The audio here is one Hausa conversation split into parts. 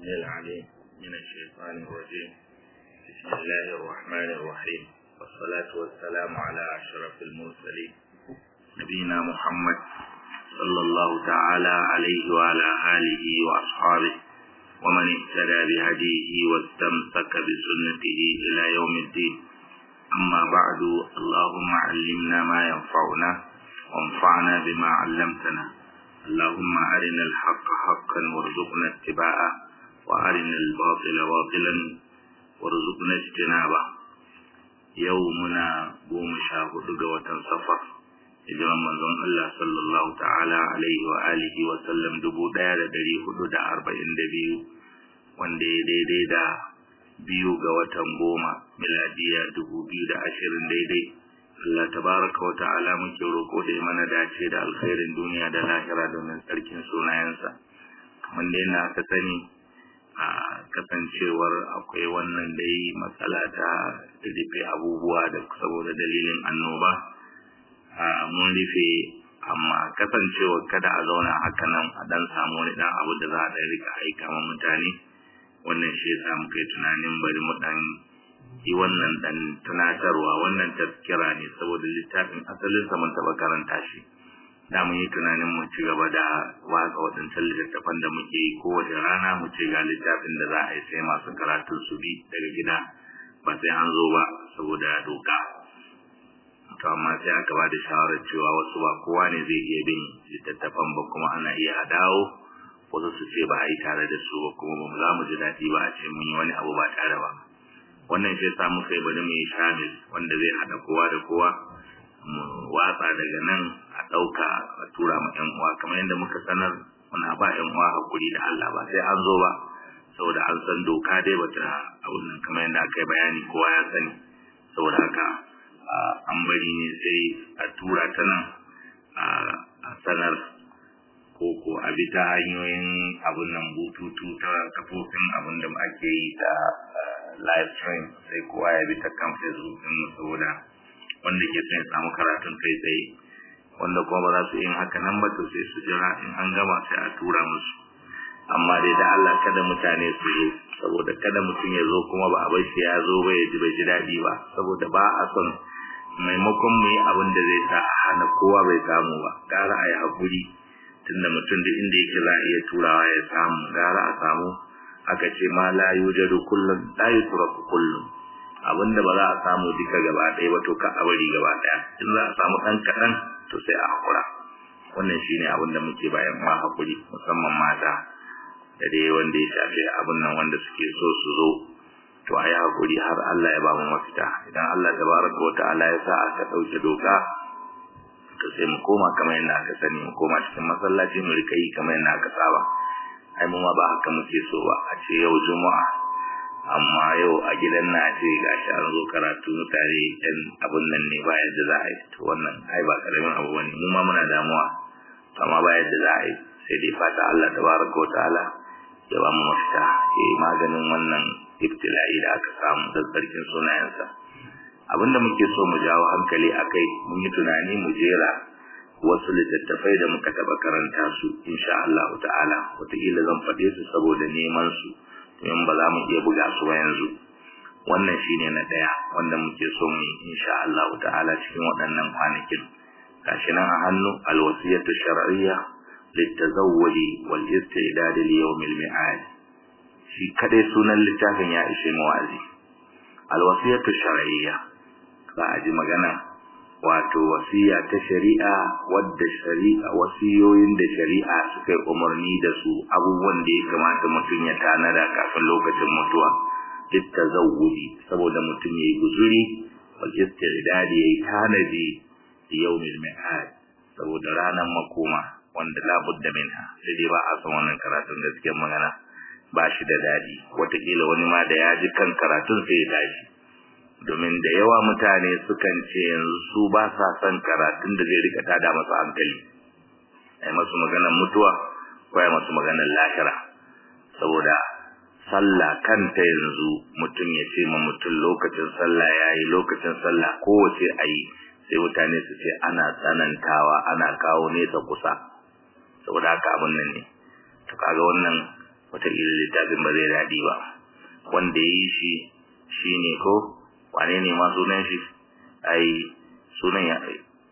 السميع العليم من الشيطان الرجيم بسم الله الرحمن الرحيم والصلاة والسلام على أشرف المرسلين نبينا محمد صلى الله تعالى عليه وعلى آله وأصحابه ومن اهتدى بهديه واستمسك بسنته إلى يوم الدين أما بعد اللهم علمنا ما ينفعنا وانفعنا بما علمتنا اللهم أرنا الحق حقا وارزقنا اتباعه وأرنا الباطل باطلا وارزقنا اجتنابه يومنا قوم شاهد قوة صفر hijiran manzon Allah sallallahu ta'ala alaihi wa alihi wa sallam dubu ɗaya da ɗari hudu da arba'in da biyu wanda ya daidai da biyu ga watan goma miladiya dubu biyu da ashirin daidai Allah tabaraka wa ta'ala muke roƙo da mana dace da alkhairin duniya da lahira domin tsarkin sunayensa kamar da yana aka sani a kasancewar akwai wannan dai matsala ta rufe abubuwa da saboda dalilin annoba mun rufe amma kasancewa kada a zauna haka nan a dan samu wani dan abu da za a dan rika aika ma mutane wannan shi yasa muka yi tunanin bari mu dan yi wannan dan tunatarwa wannan tazkira ne saboda littafin asalin sa mun taba karanta shi da mun yi tunanin mu ci gaba da watsa waɗancan littattafan da muke yi kowace rana mu ce ga littafin da za a yi sai masu karatun su bi daga gida ba sai an zo ba saboda doka to amma sai aka ba da shawarar cewa wasu ba kowa ne zai iya bin littattafan ba kuma ana iya a dawo wasu su ce ba a yi tare da su ba kuma ba za mu ji daɗi ba a ce mun yi wani abu ba tare ba wannan shi yasa muka yi bari mu yi shamil wanda zai haɗa kowa da kowa mu watsa daga nan a ɗauka a tura ma ƴan uwa kamar yadda muka sanar muna ba ƴan uwa hakuri da Allah ba sai an zo ba saboda an san doka dai bata abun nan kamar yadda aka yi bayani kowa ya sani saboda haka an bari ne sai a tura ta nan a sanar ko ko a bi ta hanyoyin abun nan bututu ta kafofin abun da ake yi ta live stream sai kowa ya bi ta kan facebook din saboda wanda ke son ya samu karatun kai tsaye wanda kuma ba za su yin haka nan ba to sai su jira in an gama sai a tura musu amma dai da Allah kada mutane su zo saboda kada mutum ya zo kuma ba a bar shi ya zo ba ya ji bai ji daɗi ba saboda ba a son maimakon mu yi abin da zai sa a hana kowa bai samu ba gara a yi haƙuri tunda mutum da inda yake za a iya turawa ya samu gara a samu aka ce ma la yujadu kullum la yutraku kullum abinda ba za a samu duka gaba ɗaya ba to ka a bari gaba ɗaya in za a samu ɗan kaɗan to sai a haƙura wannan shine abin da muke bayan ma haƙuri musamman mata da dai wanda ya shafi abin nan wanda suke so su zo to a yi haƙuri har Allah ya ba mu mafita idan Allah tabaraka wa ta'ala ya sa aka ɗauke doka to sai mu koma kamar yadda aka sani mu koma cikin masallaci mu rika yi kamar yadda aka saba ai mu ma ba haka muke so ba a ce yau juma'a amma yau a gidan na ce gashi an zo karatu mutane yan abun nan ne ba yadda za a yi to wannan ai ba karamin abu bane mu ma muna damuwa amma ba yadda za a yi sai dai fata Allah tabaraka wa ta'ala ya ba mu mafita ya yi maganin wannan ibtila'i da aka samu da tsarkin sunayensa abinda muke so mu jawo hankali akai mun yi tunani mu jera wasu littattafai da muka taɓa karanta su insha Allah ta'ala wataƙila zan faɗe su saboda neman su in ba za mu iya buga su ba yanzu wannan shine na ɗaya wanda muke so mu insha Allah ta'ala cikin waɗannan kwanakin gashi nan a hannu alwasiyatu shar'iyya litazawwudi wal istidad li yawm al mi'ad shi kadai sunan littafin ya ishe mu wazi alwasiyatu shar'iyya za a ji magana wato wasiya ta shari'a wadda shari'a wasiyoyin da shari'a suka yi umarni da su abubuwan da ya kamata mutum ya tanada kafin lokacin mutuwa littazawwudi saboda mutum yayi guzuri wal istidad yayi tanadi yawmil mi'ad saboda ranar makoma wanda labudda minha sai dai ba a san wannan karatun gaskiyar magana ba shi da dadi wataƙila wani ma da ya ji kan karatun sai ya tashi domin da yawa mutane sukan ce yanzu su ba sa son karatun da zai rika tada masu hankali ai masu maganar mutuwa ko ai masu maganar lahira saboda sallah kanta yanzu mutum ya ce ma mutum lokacin sallah yayi lokacin sallah kowace ayi sai mutane su ce ana tsanantawa ana kawo nesa kusa saboda haka abin nan ne to kaga wannan wataƙila littafin ba zai daɗi ba wanda ya yi shi shi ne ko wane ne ma sunan shi ai sunan ya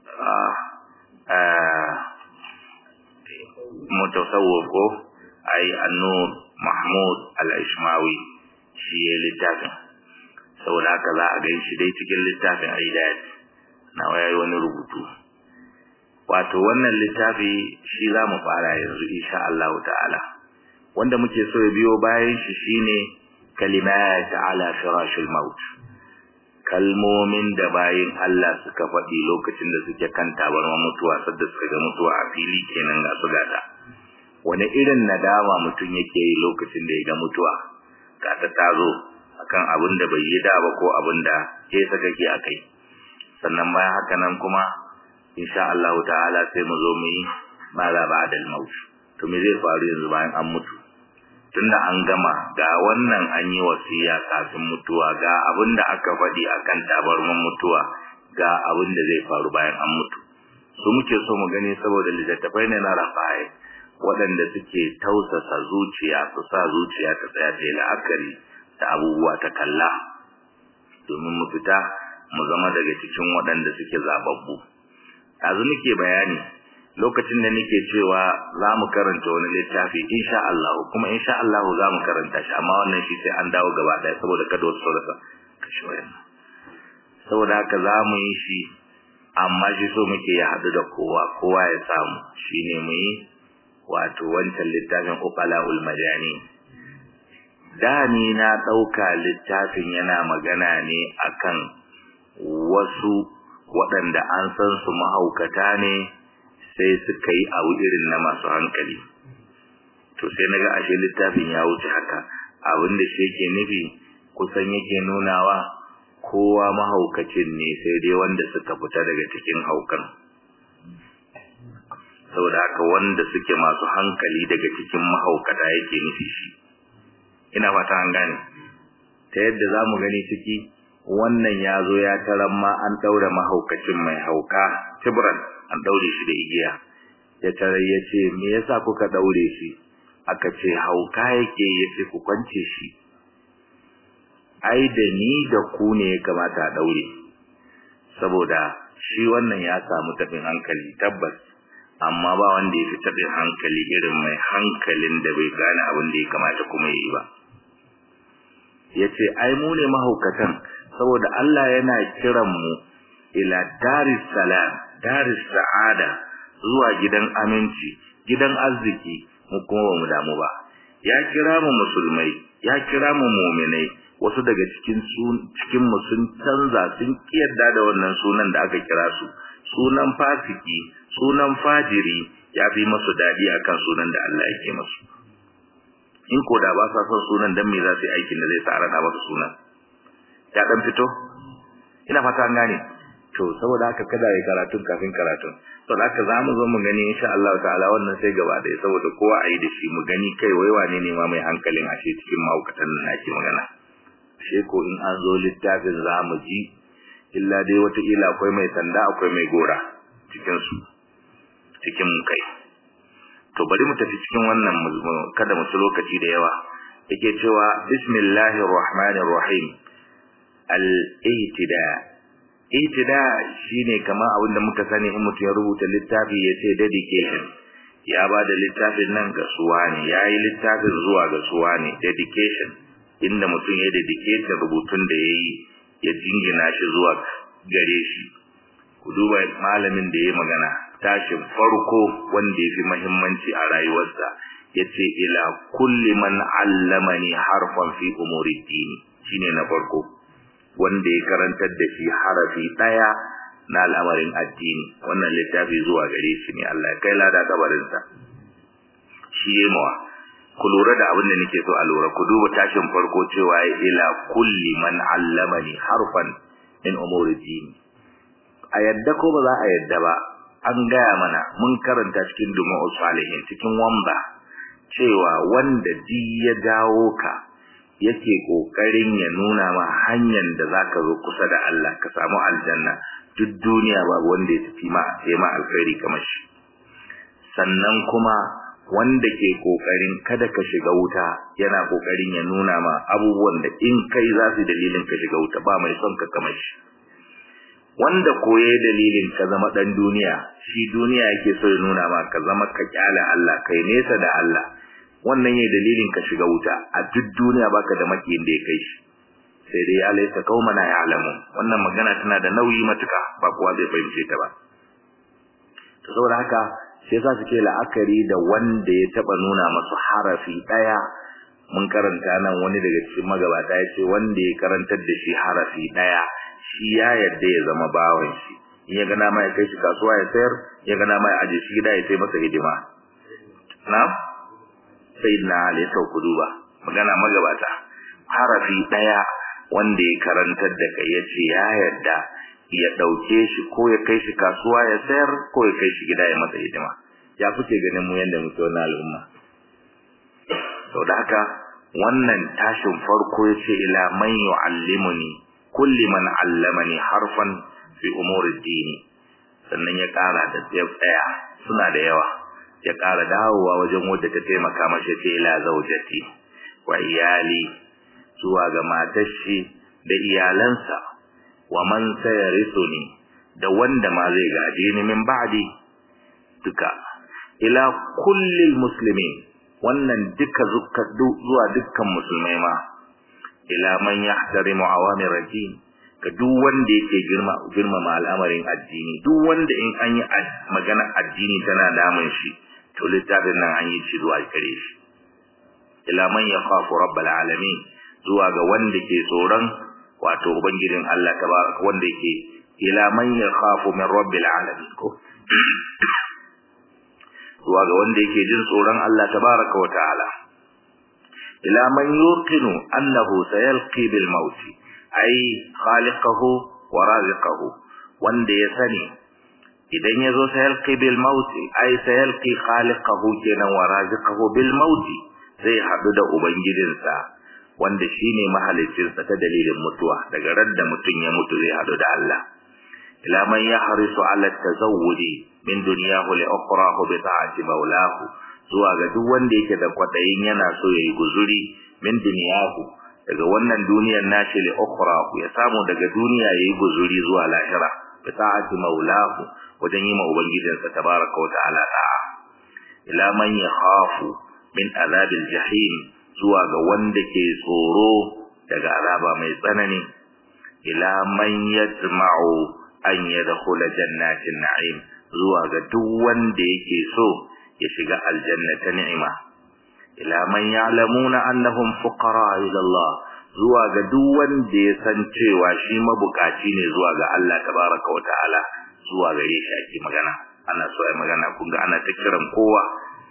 mutasawwif ko ai annur mahmud al-ishmawi shi ya littafin saboda haka za a gan shi dai cikin littafin aidayat na yayi wani rubutu wato wannan littafi shi za mu fara yanzu insha Allah ta'ala wanda muke so ya biyo bayan shi shine kalimat ala firashil maut kalmomin da bayin Allah suka faɗi lokacin da suke kan tabarma mutuwa sadda suka ga mutuwa a fili kenan ga su gata wani irin nadama mutum yake yi lokacin da ya ga mutuwa ga ta tazo akan abin da bai yi da ba ko abin da ke saka ke akai sannan bayan haka nan kuma insha Allah ta'ala sai mu zo mu yi mala ba'da al-maut to me zai faru yanzu bayan an mutu tunda an gama ga wannan an yi wasiya kafin mutuwa ga abin da aka faɗi akan tabarman mutuwa ga abin da zai faru bayan an mutu su muke so mu gani saboda littattafai ne na rafaye waɗanda suke tausasa zuciya su sa zuciya ta tsaya ta yi la'akari da abubuwa ta kalla domin mu fita mu zama daga cikin waɗanda suke zababbu yanzu nake bayani lokacin da nake cewa za mu karanta wani littafi insha Allah kuma insha Allah za mu karanta shi amma wannan shi sai an dawo gaba ɗaya saboda kada wasu rasa kashi wayannan saboda haka za mu yi shi amma shi so muke ya haɗu da kowa kowa ya samu shine mu yi wato wancan littafin uqalaul majani da ni na ɗauka littafin yana magana ne akan wasu waɗanda an san su mahaukata ne sai suka yi abu irin na masu hankali to sai naga ashe littafin ya wuce haka abin da shi yake nufi kusan yake nunawa kowa mahaukacin ne sai dai wanda suka fita daga cikin haukan saboda haka wanda suke masu hankali daga cikin mahaukata yake nufi shi ina fata an gane ta yadda za mu gani ciki wannan ya zo ya taran ma an ɗaure mahaukacin mai hauka tibran an ɗaure shi da igiya ya tarar ya ce me yasa kuka ɗaure shi aka ce hauka yake ya ce ku kwance shi ai da ni da ku ne ya kamata a ɗaure saboda shi wannan ya samu tafin hankali tabbas amma ba wanda ya fi tafin hankali irin mai hankalin da bai gane abin da ya kamata kuma ya yi ba ya ce ai mu ne mahaukatan saboda Allah yana kiran mu ila daris salam daris sa'ada zuwa gidan aminci gidan arziki mu kuma ba mu damu ba ya kira mu musulmai ya kira mu mu'minai wasu daga cikin cikin mu sun canza sun kiyarda da wannan sunan da aka kira su sunan fasiki sunan fajiri ya fi masu dadi akan sunan da Allah yake masu in ko da ba sa son sunan dan me za su yi aikin da zai sa rana masa sunan ya dan fito ina fata an gane to saboda haka kada yi karatun kafin karatun to da haka zamu zo mu gani insha Allah ta'ala wannan sai gaba da saboda kowa ayi da shi mu gani kai wai wane ne ma mai hankalin ashe cikin mahaukatan nan ake magana ashe ko in an zo littafin zamu ji illa dai wata ila akwai mai sanda akwai mai gora cikin su cikin mu kai to bari mu tafi cikin wannan kada mu lokaci da yawa yake cewa bismillahir rahmanir rahim al-ihtida ihtida shine kamar abin da muka sani in mutum ya rubuta littafi ya ce dedication ya ba da littafin nan ga suwa ne ya yi littafin zuwa ga suwa ne dedication inda mutum ya dedication rubutun da ya yi ya jingina shi zuwa gare shi ku duba malamin da ya magana tashin farko wanda ya fi mahimmanci a rayuwarsa ya ce ila kulli man allamani harfan fi umuri dini shine na farko wanda ya karantar da shi harafi daya na al'amarin addini wannan littafi zuwa gare shi ne Allah kai lada kabarinsa shi yayi mawa ku lura da abin da nake so a lura ku duba tashin farko cewa ya ila kulli man allamani harfan min umuri dini a yadda ko ba za a yadda ba an gaya mana mun karanta cikin duma'u salihin cikin wamba cewa wanda di ya dawo ka yake kokarin ya nuna ma hanyar da zaka zo kusa da Allah ka samu aljanna duk duniya babu wanda ya tafi ma sai ma alkhairi kamar shi sannan kuma wanda ke kokarin kada ka shiga wuta yana kokarin ya nuna ma abubuwan da in kai za su dalilin ka shiga wuta ba mai son ka kamar shi wanda koye dalilin ka zama dan duniya shi duniya yake so ya nuna ma ka zama ka kyala Allah kai nesa da Allah wannan yayin dalilin ka shiga wuta a duk duniya baka da makiyin da ya kai shi sai dai alaysa qaumana ya'lamu wannan magana tana da nauyi matuka ba kowa zai fahimce ta ba to saboda haka sai za su ke la'akari da wanda ya taba nuna masu harafi daya mun karanta nan wani daga cikin magabata ya ce wanda ya karantar da shi harafi daya shi ya yadda ya zama bawan shi in ya gana mai kai shi kasuwa ya sayar ya gana mai aje shi gida ya sai masa hidima na sai na ali sau ku duba magana magabata harafi daya wanda ya karantar da kai ya ce ya yadda ya dauke shi ko ya kai shi kasuwa ya sayar ko ya kai shi gida ya masa hidima ya kuke ganin mu yanda muke wannan al'umma sau da haka wannan tashin farko ya ce ila man yu'allimuni kulli man allamani harfan fi umuri dini sannan ya kara da tsaya suna da yawa ya kara dawowa wajen wadda ta taimaka mashi ce ila zaujati wa iyali zuwa ga matar shi da iyalansa wa man sayarisuni da wanda ma zai gaje ni min ba'di duka ila kullil muslimin wannan duka zuwa dukkan musulmai ma ila man yahtarimu awamir ad-din ga duk wanda yake girma girmama al'amarin addini duk wanda in an yi magana addini tana damun shi to littafin nan an yi shi zuwa gare shi ila man yakhafu rabbal alamin zuwa ga wanda ke tsoron wato ubangijin Allah tabaraka wanda yake ila man yakhafu min rabbil alamin ko zuwa ga wanda yake jin tsoron Allah tabaraka wa ta'ala ila man yuqinu annahu sayalqi bil maut ay khaliquhu wa raziquhu wanda ya sani idan yazo sayalqi bil maut ay sayalqi khaliquhu kenan wa raziquhu bil maut zai hadu da ubangijinsa wanda shine mahaliccinsa ta dalilin mutuwa daga radda mutun ya mutu zai hadu da Allah ila man yahrisu ala tazawwudi min dunyahu li ukhrahu bi ta'ati maulahu zuwa ga duk wanda yake da kwadayin yana so yayi guzuri min dunyahu daga wannan duniyar nashi li ukhrahu ya samu daga duniya yayi guzuri zuwa lahira bi ta'ati maulahu wajen yi ma ubangijinsa tabaraka wa ta'ala da'a ila man yakhafu min azabil jahim zuwa ga wanda ke tsoro daga azaba mai tsanani ila man yatma'u an yadkhula jannatin na'im zuwa ga duk wanda yake so ya shiga aljanna ta ni'ima ila man ya'lamuna annahum fuqara ila Allah zuwa ga duk wanda ya san cewa shi mabukaci ne zuwa ga Allah tabaraka wa ta'ala zuwa gare shi ake magana ana so ai magana kun ga ana ta kiran kowa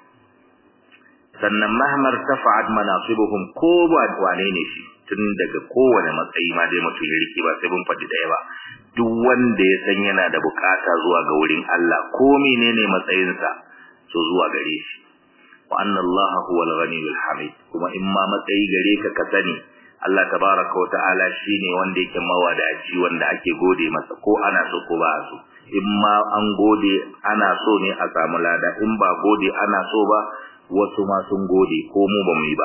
sannan mahmar tafa'at manasibuhum ko ba wane ne shi tun daga kowane matsayi ma dai mutum ya rike ba sai mun faɗi ɗaya ba duk wanda ya san yana da bukata zuwa ga wurin Allah ko menene matsayinsa so zuwa gare shi wa anna Allah huwa al-ghaniyyul hamid kuma in ma matsayi gare ka ka sani Allah tabaraka wa ta'ala shine wanda yake mawadaci wanda ake gode masa ko ana so ko ba so in ma an gode ana so ne a samu lada in ba gode ana so ba wasu ma sun gode ko mu ba mu yi ba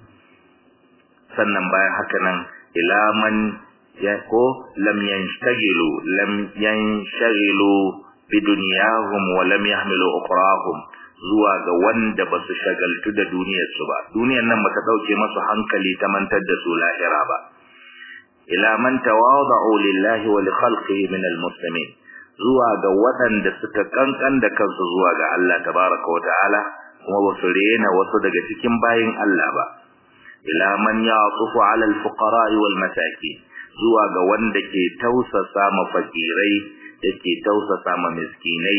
sannan bayan haka nan ila man ya ko lam yanshtagilu lam yanshagilu bi dunyahum wa lam yahmilu ukhrahum zuwa ga wanda basu shagaltu da duniyar su ba duniyar nan bata dauke masu hankali ta mantar da su lahira ba ila man tawada'u lillahi wa li khalqihi min almuslimin zuwa ga waɗanda suka kankan da kansu zuwa ga Allah tabaraka wa ta'ala kuma basu rena wasu daga cikin bayin Allah ba ila man ya'tufu 'ala al-fuqara wal masakin zuwa ga wanda ke tausasa ma fakirai yake tausasa ma miskinai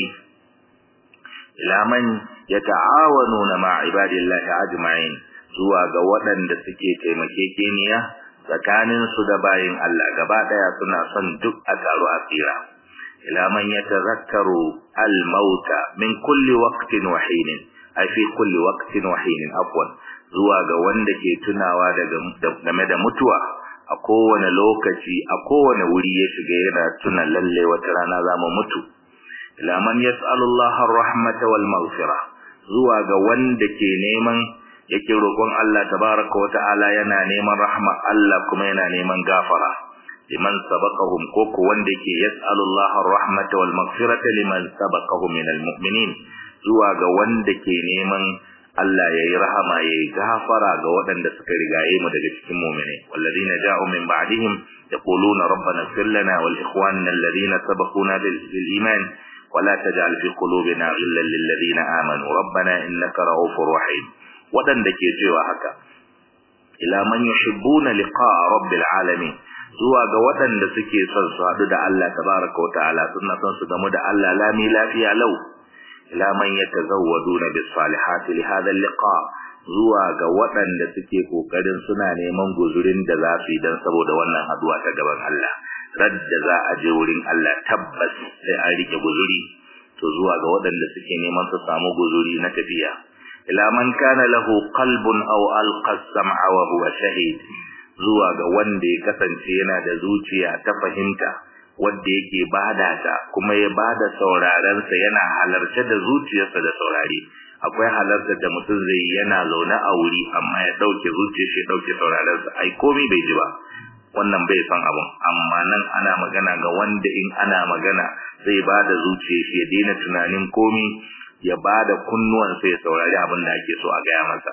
ila man yata'awanuna ma ibadillahi ajma'in zuwa ga waɗanda suke taimakekeniya tsakanin su da bayin Allah gaba daya suna son duk a taro a tsira ila man yatazakkaru al-mauta min kulli waqtin wa hinin ai fi kulli waqtin wa hinin afwan zuwa ga wanda ke tunawa daga game da mutuwa a kowane lokaci a kowane wuri ya shiga yana tuna lalle wata rana za mu mutu ila man yas'alullaha ar-rahmata wal maghfira zuwa ga wanda ke neman yake roƙon Allah tabaraka wa ta'ala yana neman rahma Allah kuma yana neman gafara liman sabaqahum ko ko wanda yake yas'alullaha ar-rahmata wal maghfirata liman sabaqahum minal mu'minin zuwa ga wanda ke neman Allah yayi rahama yayi gafara ga waɗanda suka rigaye mu daga cikin mu'mini walladina ja'u min ba'dihim yaquluna rabbana ighfir lana wal ikhwanina alladhina sabaquna bil iman ولا تجعل في قلوبنا غلا للذين آمنوا ربنا إنك رؤوف رحيم waɗanda ke cewa haka ila man yuhibbuna liqa'a rabbil alamin zuwa ga waɗanda suke son su haɗu da Allah tabaraka wa ta'ala suna son su gamu da Allah lami lafiya lau ila man yatazawwaduna bis salihati li hadha liqa zuwa ga waɗanda suke kokarin suna neman guzurin da za su yi dan saboda wannan haduwa ta gaban Allah radda za a je wurin Allah tabbas sai an rike guzuri to zuwa ga waɗanda suke neman su samu guzuri na tafiya ila man kana lahu qalbun aw alqa as-sam'a wa huwa shahid zuwa ga wanda ya kasance yana da zuciya ta fahimta wanda yake bada ta kuma ya bada sauraron sa yana halarce da zuciyarsa da saurare akwai halartar da mutum zai yana zaune a wuri amma ya dauke zuciyar shi dauke sauraron sa ai komai bai ji ba wannan bai san abun amma nan ana magana ga wanda in ana magana zai bada zuciyar shi ya daina tunanin komai ya bada kunnuwan sa ya saurari abin da ake so a gaya masa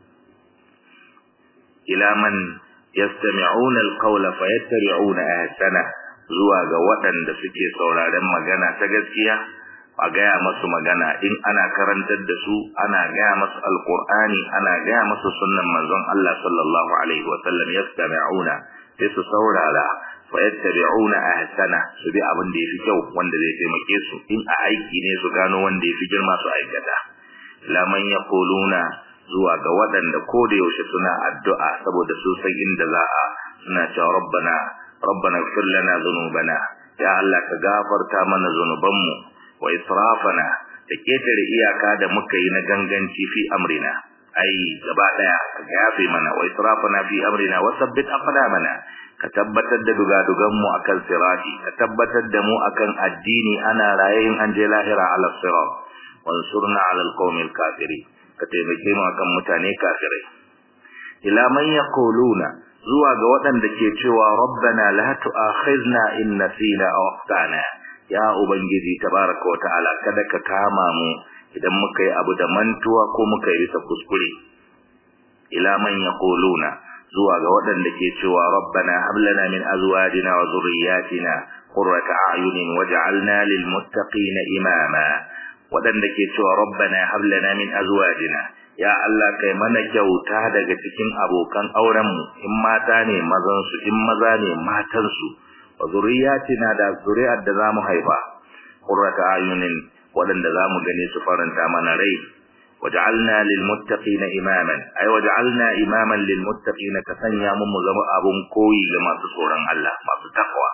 ila man yastami'una alqawla fayattabi'una ahsana zuwa ga waɗanda suke sauraren magana ta gaskiya a gaya masu magana in ana karantar da su ana gaya masu alqur'ani ana gaya masu sunnan manzon Allah sallallahu alaihi wa sallam yastami'una sai su saurara fayattabi'una ahsana su bi abin da yafi kyau wanda zai taimake su in a aiki ne su gano wanda yafi girma su aikata laman yaquluna zuwa ga waɗanda ko da yaushe suna addu'a saboda su san inda za a suna cewa rabbana rabbana ighfir lana dhunubana ya Allah ka gafarta mana zunubanmu wa israfana da ketare iyaka da muka yi na ganganci fi amrina ai gaba daya ka yafe mana wa israfana fi amrina wa sabbit aqdamana ka tabbatar da dugadugan mu akan sirati ka tabbatar da mu akan addini ana rayayin an je lahira ala sirat wansurna ala alqawmil kafirin ka taimake mu akan mutane kafirai ila man yaquluna zuwa ga waɗanda ke cewa rabbana la tu'akhizna in nasina aw akhtana ya ubangiji tabaraka wa ta'ala kada ka kama mu idan muka yi abu da mantuwa ko muka yi bisa kuskure ila man yaquluna zuwa ga waɗanda ke cewa rabbana hab lana min azwajina wa dhurriyyatina qurrata a'yunin waj'alna lil muttaqina imama waɗanda ke cewa rabbana hab lana min azwajina ya Allah kai mana kyauta daga cikin abokan auren mu in mata ne mazan su in maza ne matan su wa zuriyatina da zuri'ar da zamu haifa qurrata ayunin waɗanda zamu gane su faranta mana rai waj'alna lil muttaqina imaman ay waj'alna imaman lil muttaqina ka sanya mu mu zama abun koyi ga masu tsoron Allah masu takwa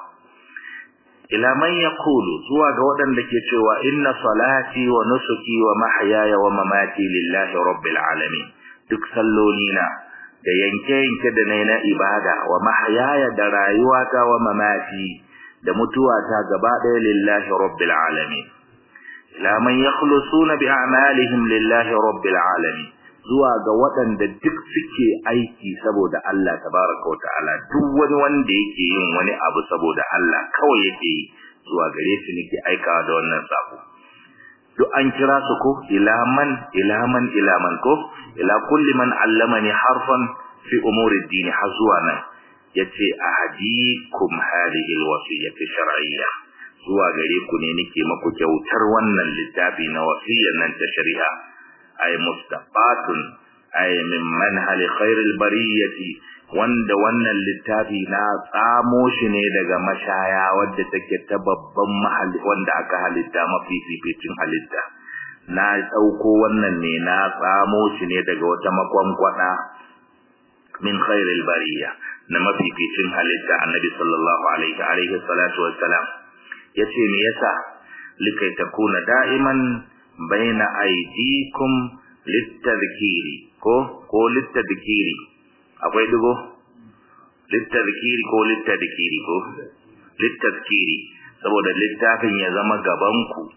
ila man yaqulu zuwa ga waɗanda ke cewa inna salati wa nusuki wa mahyaya wa mamati lillahi rabbil alamin duk sallolina da yanke yanke da nayi na ibada wa mahyaya da rayuwata wa mamati da mutuwata gaba ɗaya lillahi rabbil alamin ila man yakhlusuna bi a'malihim lillahi rabbil alamin zuwa ga waɗanda duk suke aiki saboda Allah tabaraka wa ta'ala duk wani wanda yake yin wani abu saboda Allah kawai yake yi zuwa gare shi nake aikawa da wannan sako duk an kira su ko ila man ila man ila man ko ila kulli man allamani harfan fi umuri ad-din har zuwa nan yace ahadikum hadhihi al-wasiyyati shar'iyya zuwa gare ku ne nake maku kyautar wannan littafi na wasiyyar nan ta shari'a ay mustaqatun ay min manhal khairil bariyati wanda wannan littafi na tsamo shi ne daga mashaya wadda take ta babban mahalli wanda aka halitta mafi fificin halitta na dauko wannan ne na tsamo shi ne daga wata makwankwada min khairil bariya na mafificin halitta annabi sallallahu alaihi alaihi salatu wassalam yace me yasa likai takuna da'iman baina aidikum littadhkiri ko ko littadhkiri akwai dugo littadhkiri ko littadhkiri ko littadhkiri saboda littafin ya zama gaban ku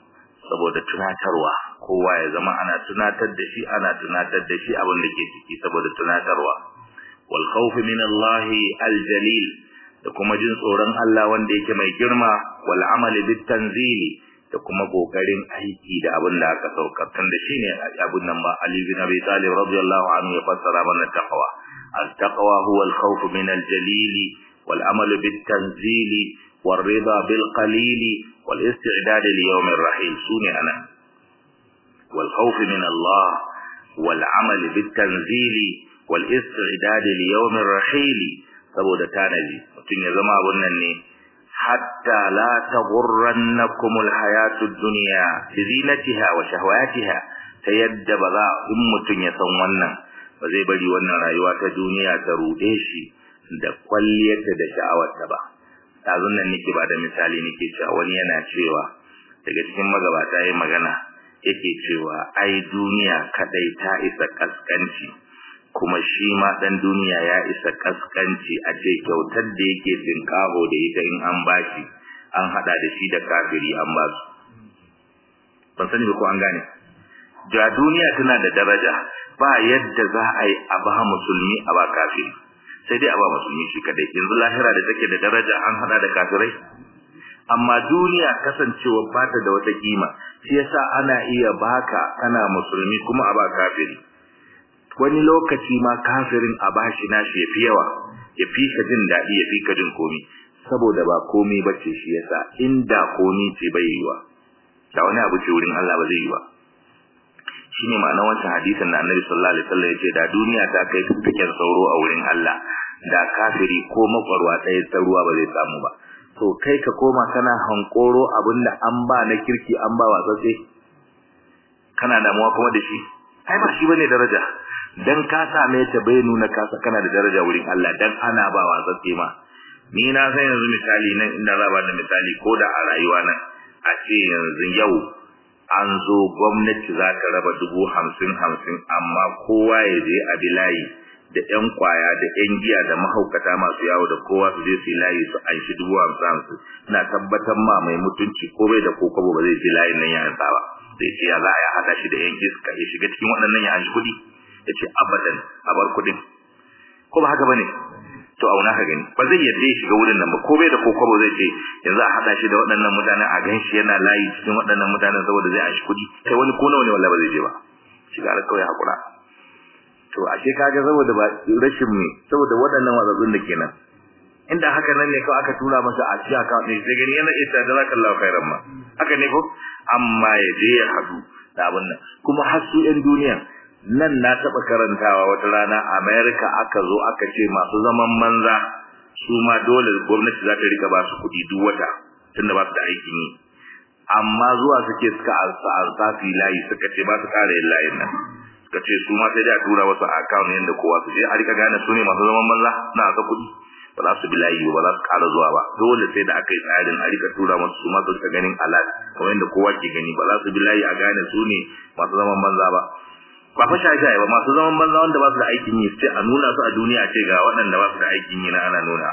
saboda tunatarwa kowa ya zama ana tunatar da shi ana tunatar da shi abin da ke ciki saboda tunatarwa wal khawf min Allah al jalil da kuma jin tsoron Allah wanda yake mai girma wal amali bit tanzili da kuma kokarin aiki da abin da aka saukar tun da shine abin nan ba Ali bin Abi Talib radiyallahu anhu ya fassara mana taqwa al taqwa huwa al khawf min al jalil wal amal bit tanzili wal rida bil qalil wal isti'dad li yawm ar rahil sune ana wal khawf min Allah wal amal bit tanzili wal isti'dad li yawm ar rahil saboda tanaji mutun ya zama abun nan ne hatta la taghurrannakum alhayatud dunya bizinatiha wa shahawatiha ta yadda ba za in mutun ya san wannan ba zai bari wannan rayuwa ta duniya ta rude shi da kwalliyarta da sha'awarta ba tazun nan nake ba da misali nake cewa wani yana cewa daga cikin magabata yayin magana yake cewa ai duniya kadai ta isa kaskanci kuma shi ma dan duniya ya isa kaskanci a ce kyautar da yake tinkaho da ita in an bashi an hada da shi da kafiri an ba su ban sani ba ko an gane da duniya tana da daraja ba yadda za a yi a ba musulmi a ba kafiri sai dai a ba musulmi shi kadai yanzu lahira da take da daraja an hada da kafirai amma duniya kasancewa ba ta da wata kima shi yasa ana iya baka kana musulmi kuma a ba kafiri wani lokaci ma kafirin a bashi nashi yafi yawa ya fi ka jin daɗi ya fi ka jin komi saboda ba komi bace shi yasa inda komi ce bai yiwa da wani abu ce wurin Allah ba zai yi ba shine ma'anar wancan hadisin da Annabi sallallahu alaihi wasallam yace da duniya ta kai fikin sauro a wurin Allah da kafiri ko makwarwa ɗaya ta ruwa ba zai samu ba to kai ka koma kana hankoro abinda an ba na kirki an ba watsatse kana damuwa kuma da shi ai ba shi bane daraja dan ka same ta bai nuna ka kana da daraja wurin Allah dan ana ba watsatse ma ni na san yanzu misali nan inda za ba da misali ko da a rayuwa nan a ce yanzu yau an zo gwamnati za ta raba dubu hamsin hamsin amma kowa ya je a bilayi da ƴan kwaya da ƴan giya da mahaukata masu yawo da kowa su je su yi layi su an shi dubu hamsin hamsin ina tabbatar ma mai mutunci ko bai da ko kwabo ba zai je layin nan ya ansa ba zai ce ya za a haɗa shi da ƴan iska ya shiga cikin waɗannan ya an shi kuɗi ya ce abadan a bar kuɗin ko ba haka ba ne to auna ka gani ba zai yadda ya shiga wurin nan ba ko bai da kokobo zai ce yanzu a hada shi da waɗannan mutanen a gan shi yana layi cikin waɗannan mutanen saboda zai ashi kuɗi kai wani ko nawa ne wallahi ba zai je ba shiga da kawai hakura to ashe kaga saboda ba rashin me saboda waɗannan wazazzun da kenan inda haka nan ne kawai aka tura masa a cikin account ne sai gani yana ita da zakallahu khairan ma haka ne ko amma ya je ya hadu da abin nan kuma har su 'yan duniya nan na taɓa karantawa wata rana America aka zo aka ce masu zaman manza su ma dole gwamnati za ta rika ba su kuɗi duk wata tunda ba su da aikin yi amma zuwa suke suka alsa su layi suka ce ba su ƙara yin layin nan suka ce su ma sai da tura wasu account yadda kowa su je a rika gane su ne masu zaman manza na aka kuɗi ba za su bi layi ba za su ƙara zuwa ba dole sai da aka yi tsarin a rika tura masu su ma su rika ganin alat kamar yadda kowa ke gani ba za su bi layi a gane su ne masu zaman banza ba ba fa shaye ba masu zaman banza wanda ba su da aikin yi sai a nuna su a duniya ce ga waɗanda ba su da aikin yi na ana nuna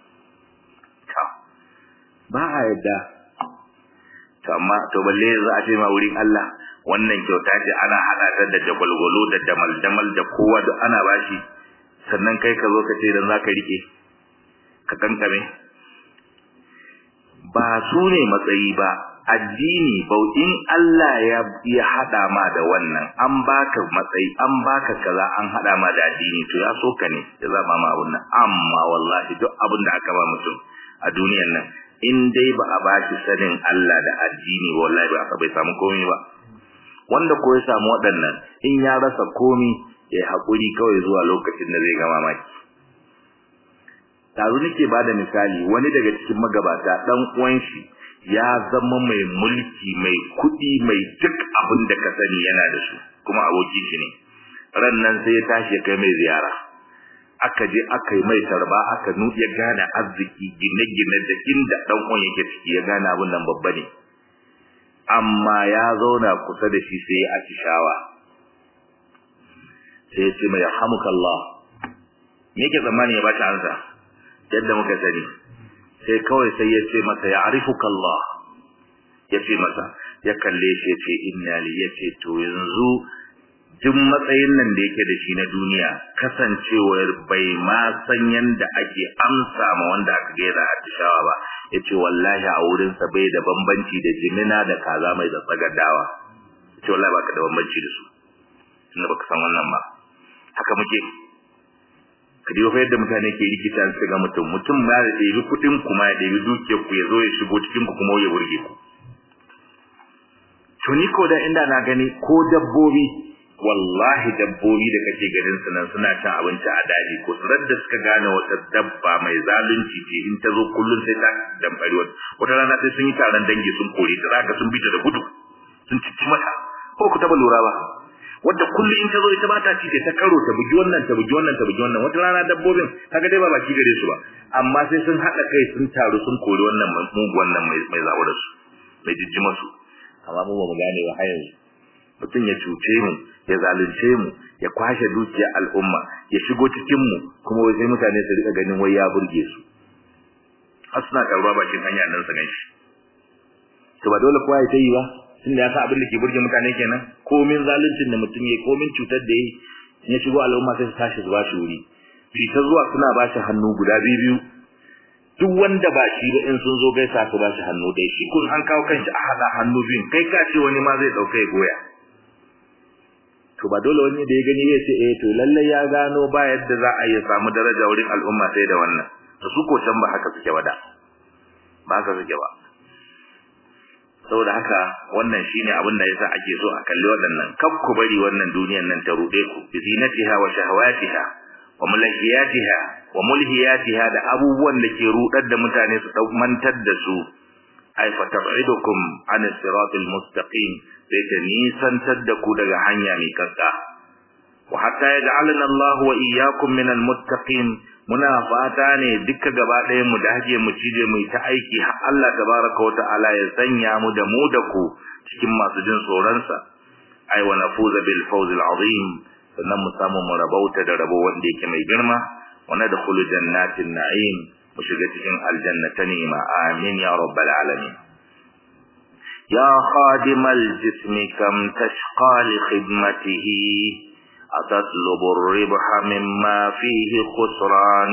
ba a yadda to amma to balle za a ce ma wurin Allah wannan kyauta ce ana hada ta da jagwalgwalo da damal damal da kowa da ana bashi sannan kai ka zo ka ce dan zaka rike ka kankame ba su ne matsayi ba addini bautin Allah ya ya hada ma da wannan an baka matsayi an baka kaza an hada ma da addini to ya so ka ne ya zama ma abun nan amma wallahi duk abin da aka ba mutum a duniyar nan in dai ba a bashi sanin Allah da addini wallahi ba bai samu komai ba wanda ko ya samu waɗannan in ya rasa komai ya haƙuri kawai zuwa lokacin da zai ga mamaki tazu nake bada misali wani daga cikin magabata dan uwan shi ya zama mai mulki mai kudi mai duk abin da ka sani yana da su kuma aboki shi ne ran nan sai ya tashi ya kai mai ziyara aka je aka yi mai tarba aka nuɗe gane arziki gine-gine da inda dan uwan yake ciki ya gane abin nan babba ne amma ya zauna kusa da shi sai ya atishawa sai ya ce mai hamukallah me yake zamani ya bashi ansa yadda muka sani sai kawai sai ya ce masa ya arifuka Allah ya ce masa ya kalle shi ce inna li yace to yanzu duk matsayin nan da yake da shi na duniya kasancewar bai ma san yanda ake amsa ma wanda aka ga yana atishawa ba yace wallahi a wurin sa bai da bambanci da jimina da kaza mai da tsagadawa yace wallahi baka da bambanci da su tunda baka san wannan ba haka muke ka diyo fa yadda mutane ke rikita su ga mutum mutum ma da ɗebi kuɗin kuma ya ɗebi dukiyar ku ya zo ya shigo cikin ku kuma ya burge ku to ni ko da inda na gani ko dabbobi wallahi dabbobi da kake ganin su nan suna cin abinci a daji ko surar da suka gane wata dabba mai zalunci ce in ta zo kullum sai ta damfari wata wata rana sai sun yi taron dangi sun kore ta zaka sun bi ta da gudu sun cici mata ko ku taba lura ba wadda kullum in ta zo ita ba ta ci ta karo ta bugi wannan ta bugi wannan ta bugi wannan wata rana dabbobin kaga dai ba baki gare su ba amma sai sun haɗa kai sun taru sun kori wannan mugu wannan mai mai zawo da su mai jijjima su amma mu ba mu gane ba har yanzu mutum ya cuce mu ya zalunce mu ya kwashe dukiyar al'umma ya shigo cikin mu kuma wai sai mutane su rika ganin wai ya burge su har suna karuwa bakin hanya nan su ganshi to ba dole kowa ya ta yi ba tunda ya sa abin da ke burge mutane kenan komin zaluncin da mutum ya komin cutar da yi ya shigo al'umma sai su tashi su ba shi wuri fi ta zuwa suna ba shi hannu guda biyu biyu duk wanda ba shi ba in sun zo gaisa su ba shi hannu dai shi kun an kawo kanshi a hada hannu biyun kai ka ce wani ma zai dauka ya goya to ba dole wani da ya gani ya ce eh to lalle ya gano ba yadda za a yi samu daraja wurin al'umma sai da wannan to su ko can ba haka suke ba da ba haka suke ba saboda haka wannan shine abin da yasa ake so a kalli waɗannan kaf ku bari wannan duniyar nan ta rude ku bi zinatiha wa shahawatiha wa mulhiyatiha wa mulhiyatiha da abubuwan da ke rudar da mutane su mantar da su ay fa tab'idukum an siratil mustaqim sai ta nisantar da ku daga hanya mai kakka wa hatta yaj'alana Allah wa iyyakum min al-muttaqin muna fata ne duka gaba ɗaya mu dage mu cije mu ta aiki har Allah tabaraka wa ta'ala ya sanya mu da mu da ku cikin masu jin tsoron sa ai wa nafuza bil fawz al azim sannan mu samu mu rabauta da rabo wanda yake mai girma wa nadkhulu jannatin na'im mu shiga cikin aljanna ta ni'ima amin ya rabbal alamin ya khadimal jismi kam tashqa li khidmatihi أتطلب الربح مما فيه خسران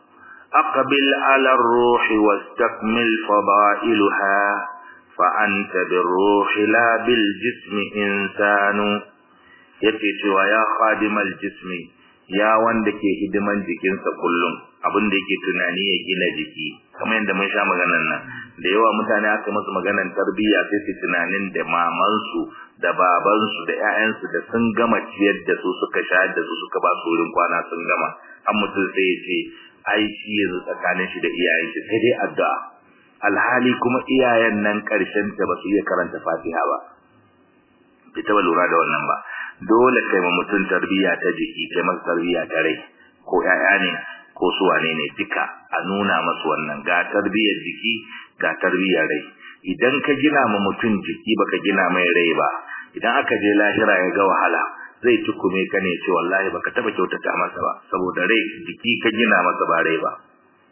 أقبل على الروح واستكمل فضائلها فأنت بالروح لا بالجسم إنسان yake cewa ya khadimal jismi ya wanda ke hidiman jikinsa kullum abin da yake tunani ya gina jiki kamar yadda mun sha maganar nan da yawa mutane aka musu maganar tarbiyya sai su tunanin da mamansu da babansu da ƴaƴansu da sun gama ciyar da su suka shayar da su suka ba su wurin kwana sun gama an mutum sai ya ce ai shi yanzu tsakanin shi da iyayen shi sai dai addu'a alhali kuma iyayen nan ƙarshen ta ba su iya karanta fatiha ba bai taɓa lura da wannan ba dole kai ma mutum tarbiyya ta jiki kai masa tarbiyya ta rai ko ƴaƴa ne ko su wane ne duka a nuna masu wannan ga tarbiyyar jiki ga tarbiyyar rai idan ka gina ma mutum jiki baka gina mai rai ba idan aka je lahira ya ga wahala zai tukume ka ne ce wallahi baka taba kyautata masa ba saboda rai jiki ka gina masa ba rai ba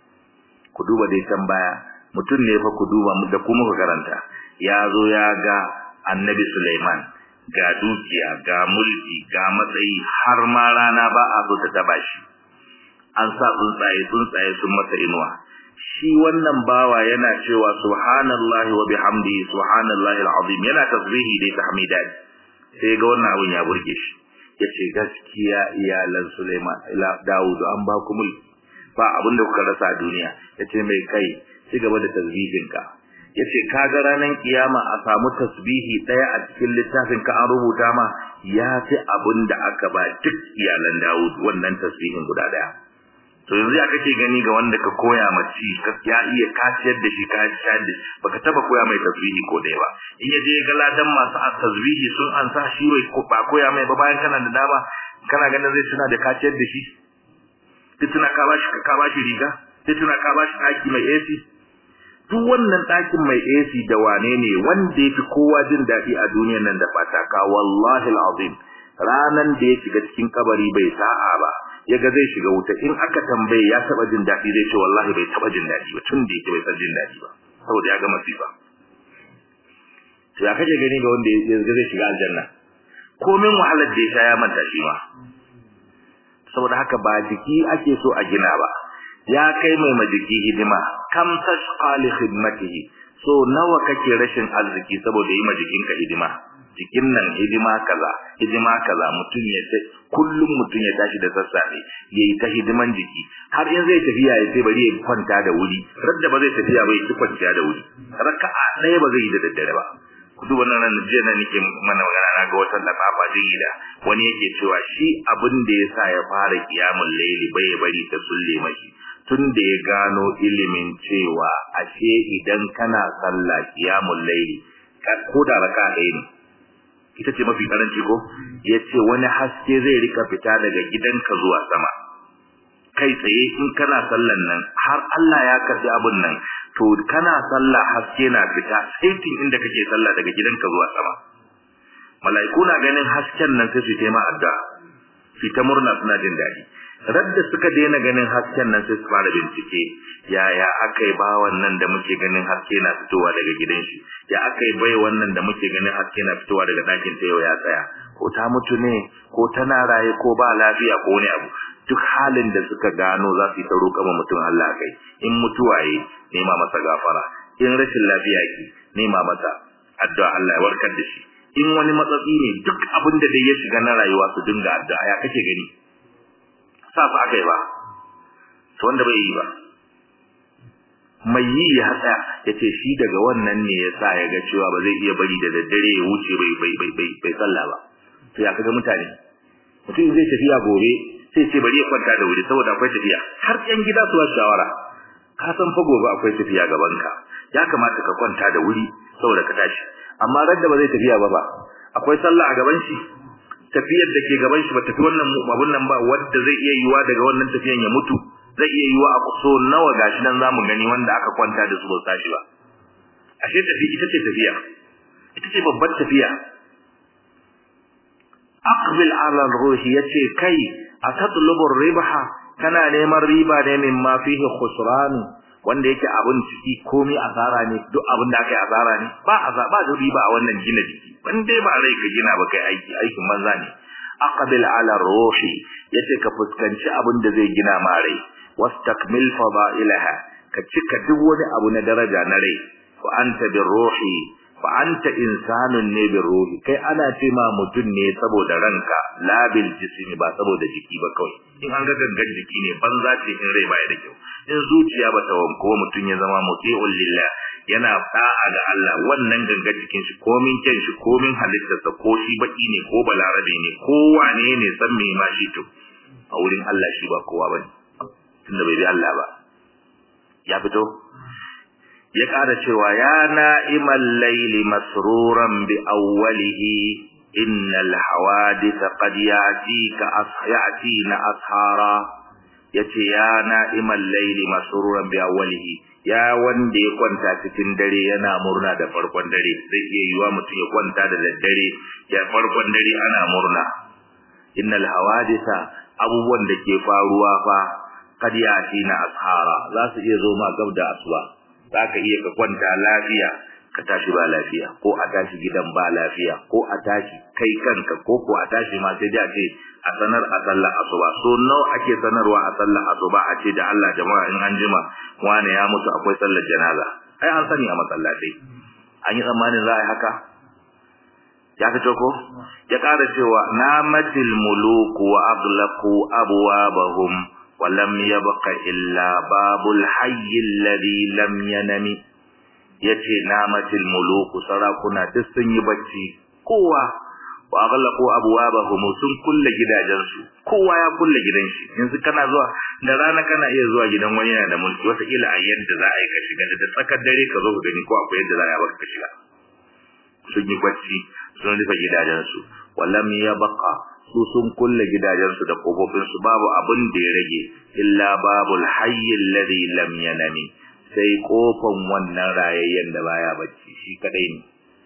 ku duba dai can baya mutum ne fa ku duba da kuma ku karanta ya zo ya ga annabi Sulaiman ga dukiya ga mulki ga matsayi har ma rana ba a so ta taba shi an sa tsuntsaye tsuntsaye sun masa inuwa shi wannan bawa yana cewa subhanallahi wa bihamdihi subhanallahi alazim yana tasbihi da tahmidat sai ga wannan abun ya burge shi yace gaskiya iyalan Sulaiman ila Dawud an ba ku mulki ba abin da kuka rasa a duniya yace mai kai ci gaba da tasbihinka yace kaga ranan kiyama a samu tasbihi daya a cikin littafin ka an rubuta ma ya fi abin da aka ba duk iyalan Dawud wannan tasbihin guda daya to yanzu ya kake gani ga wanda ka koya mace ya iya kaciyar da shi ka shayar da baka taba koya mai tasbihi ko dai ba in yaje ga ladan masu tasbihi sun an sa shi wai ba koya mai ba bayan kana da dama kana ganin zai tuna da kaciyar da shi duk tuna ka bashi ka bashi riga sai tuna ka bashi daki mai AC duk wannan ɗakin mai AC da wane ne wanda ya fi kowa jin daɗi a duniyar nan da fataka wallahi alazim ranan da ya shiga cikin kabari bai sa'a ba yaga zai shiga wuta in aka tambaye ya taba jin daɗi zai ce wallahi bai taba jin daɗi ba tun da yake bai san jin daɗi ba saboda ya ga masifa to ya kaje gani ga wanda ya zai shiga aljanna komin wahalar da ya sha ya manta shi ma saboda haka ba jiki ake so a gina ba ya kai mai majiki hidima kam tashqa li khidmatihi so nawa kake rashin arziki saboda yi majikinka hidima jikin nan hidima kaza hidima kaza mutum ya sai kullum mutum ya tashi da sassafe yayi ta hidiman jiki har in zai tafiya ya sai bari ya kwanta da wuri radda ba zai tafiya ba ya ci kwanciya da wuri raka'a ɗaya ba zai yi da daddare ba kudu wannan nan jiya na nake mana magana na ga wata lafafa jigila wani yake cewa shi abin da ya sa ya fara kiyamul laili bai bari ta sulle mashi tun da ya gano ilimin cewa ashe idan kana sallah kiyamul laili ko da raka ɗaya ne ita ce mafi karanci ko yace wani haske zai rika fita daga gidanka zuwa sama kai tsaye in kana sallan nan har Allah ya karbi abun nan to kana sallah haske na fita saitin inda kake sallah daga gidanka zuwa sama mala'iku na ganin hasken nan sai su yi ma addu'a fita murna suna jin daɗi radda suka daina ganin hasken nan sai su fara bincike yaya akai ba wannan da muke ganin haske na fitowa daga gidan shi ya akai bai wannan da muke ganin haske na fitowa daga ɗakin ta yau ya tsaya ko ta mutu ne ko tana raye ko ba lafiya ko wani abu duk halin da suka gano za su yi ta roƙa ma mutum Allah kai in mutuwaye nema masa gafara in rashin lafiya ki nema masa addu'a Allah ya warkar da shi in wani matsatsi ne duk abin da dai ya shiga na rayuwa su dinga addu'a ya kake gani sa su aka yi ba to wanda bai yi ba mai yi ya hatsa ya ce shi daga wannan ne ya sa ya ga cewa ba zai iya bari da daddare ya wuce bai bai bai bai bai sallah ba to ya kaga mutane mutum zai tafiya gobe sai ce bari ya kwanta da wuri saboda akwai tafiya har yan gida su shawara ka san fa gobe akwai tafiya gaban ka ya kamata ka kwanta da wuri saboda ka tashi amma radda ba zai tafiya ba ba akwai sallah a gaban shi tafiyar da ke gaban shi ba tafi wannan abun nan ba wanda zai iya yiwa daga wannan tafiyan ya mutu zai iya yiwa a so nawa gashi nan zamu gani wanda aka kwanta da su ba tashi ba ashe tafi ita ce tafiya ita ce babbar tafiya aqbil ala ruhi yace kai atatlubu ribha kana neman riba ne min ma fihi khusran wanda yake abun ciki komai asara ne duk abin da aka yi asara ne ba azaba ba da riba a wannan gina jiki ban dai ba rai ka gina ba kai aiki aikin manza ne aqbil ala ruhi yace ka fuskanci abin da zai gina ma rai wastakmil fadailaha ka cika duk wani abu na daraja na rai fa anta bir ruhi fa anta insanun ne bir ruhi kai ana ce ma mutun ne saboda ranka la bil jismi ba saboda jiki ba kawai in an ga gangan jiki ne banza ce in rai baya da kyau in zuciya ba ta wanko mutun ya zama muti'ul lillah yana da'a ga Allah wannan gangan jikin shi komin kyan shi komin halittarsa ko shi baki ne ko balarabe ne ko wane ne san me ma shi to a wurin Allah shi ba kowa bane tunda bai bi Allah ba ya fito ya ƙara cewa ya na'imal laili masruran bi awwalihi innal hawadith qad ya'tika asyatina ashara yace ya na'imal laili masruran bi awwalihi ya wanda ya kwanta cikin dare yana murna da farkon dare zai iya yiwa mutum ya kwanta da daddare ya farkon dare ana murna innal hawaditha abubuwan da ke faruwa fa kad yatina ashara za su iya zo ma gab da asuba za ka iya ka kwanta lafiya ka tashi ba lafiya ko a tashi gidan ba lafiya ko a tashi kai kanka ko ko a tashi ma sai da ce a sanar a sallar asuba so nawa ake sanarwa a sallar asuba a ce da Allah jama'a in an jima wani ya mutu akwai sallar janaza ai an sani a masallatai an yi tsammanin za a yi haka ya fito ko ya ƙara cewa namatil muluku wa aghlaqu abwabahum wa lam yabqa illa babul hayy alladhi lam yanami yace namatil muluku sarakuna duk sun yi bacci kowa wa aghlaqu abwabahum sun kulle gidajensu kowa ya kulle gidan shi yanzu kana zuwa da rana kana iya zuwa gidan wani yana da mulki wata kila a yadda za a yi ka shiga da tsakar dare ka zo ka gani ko akwai yadda za a yi baka shiga sun yi bacci sun rufe gidajensu wallam ya baka su sun kulle gidajensu da kofofinsu babu abin da ya rage illa babul hayy alladhi lam yanami sai kofan wannan rayayyen da baya bacci shi kadai ne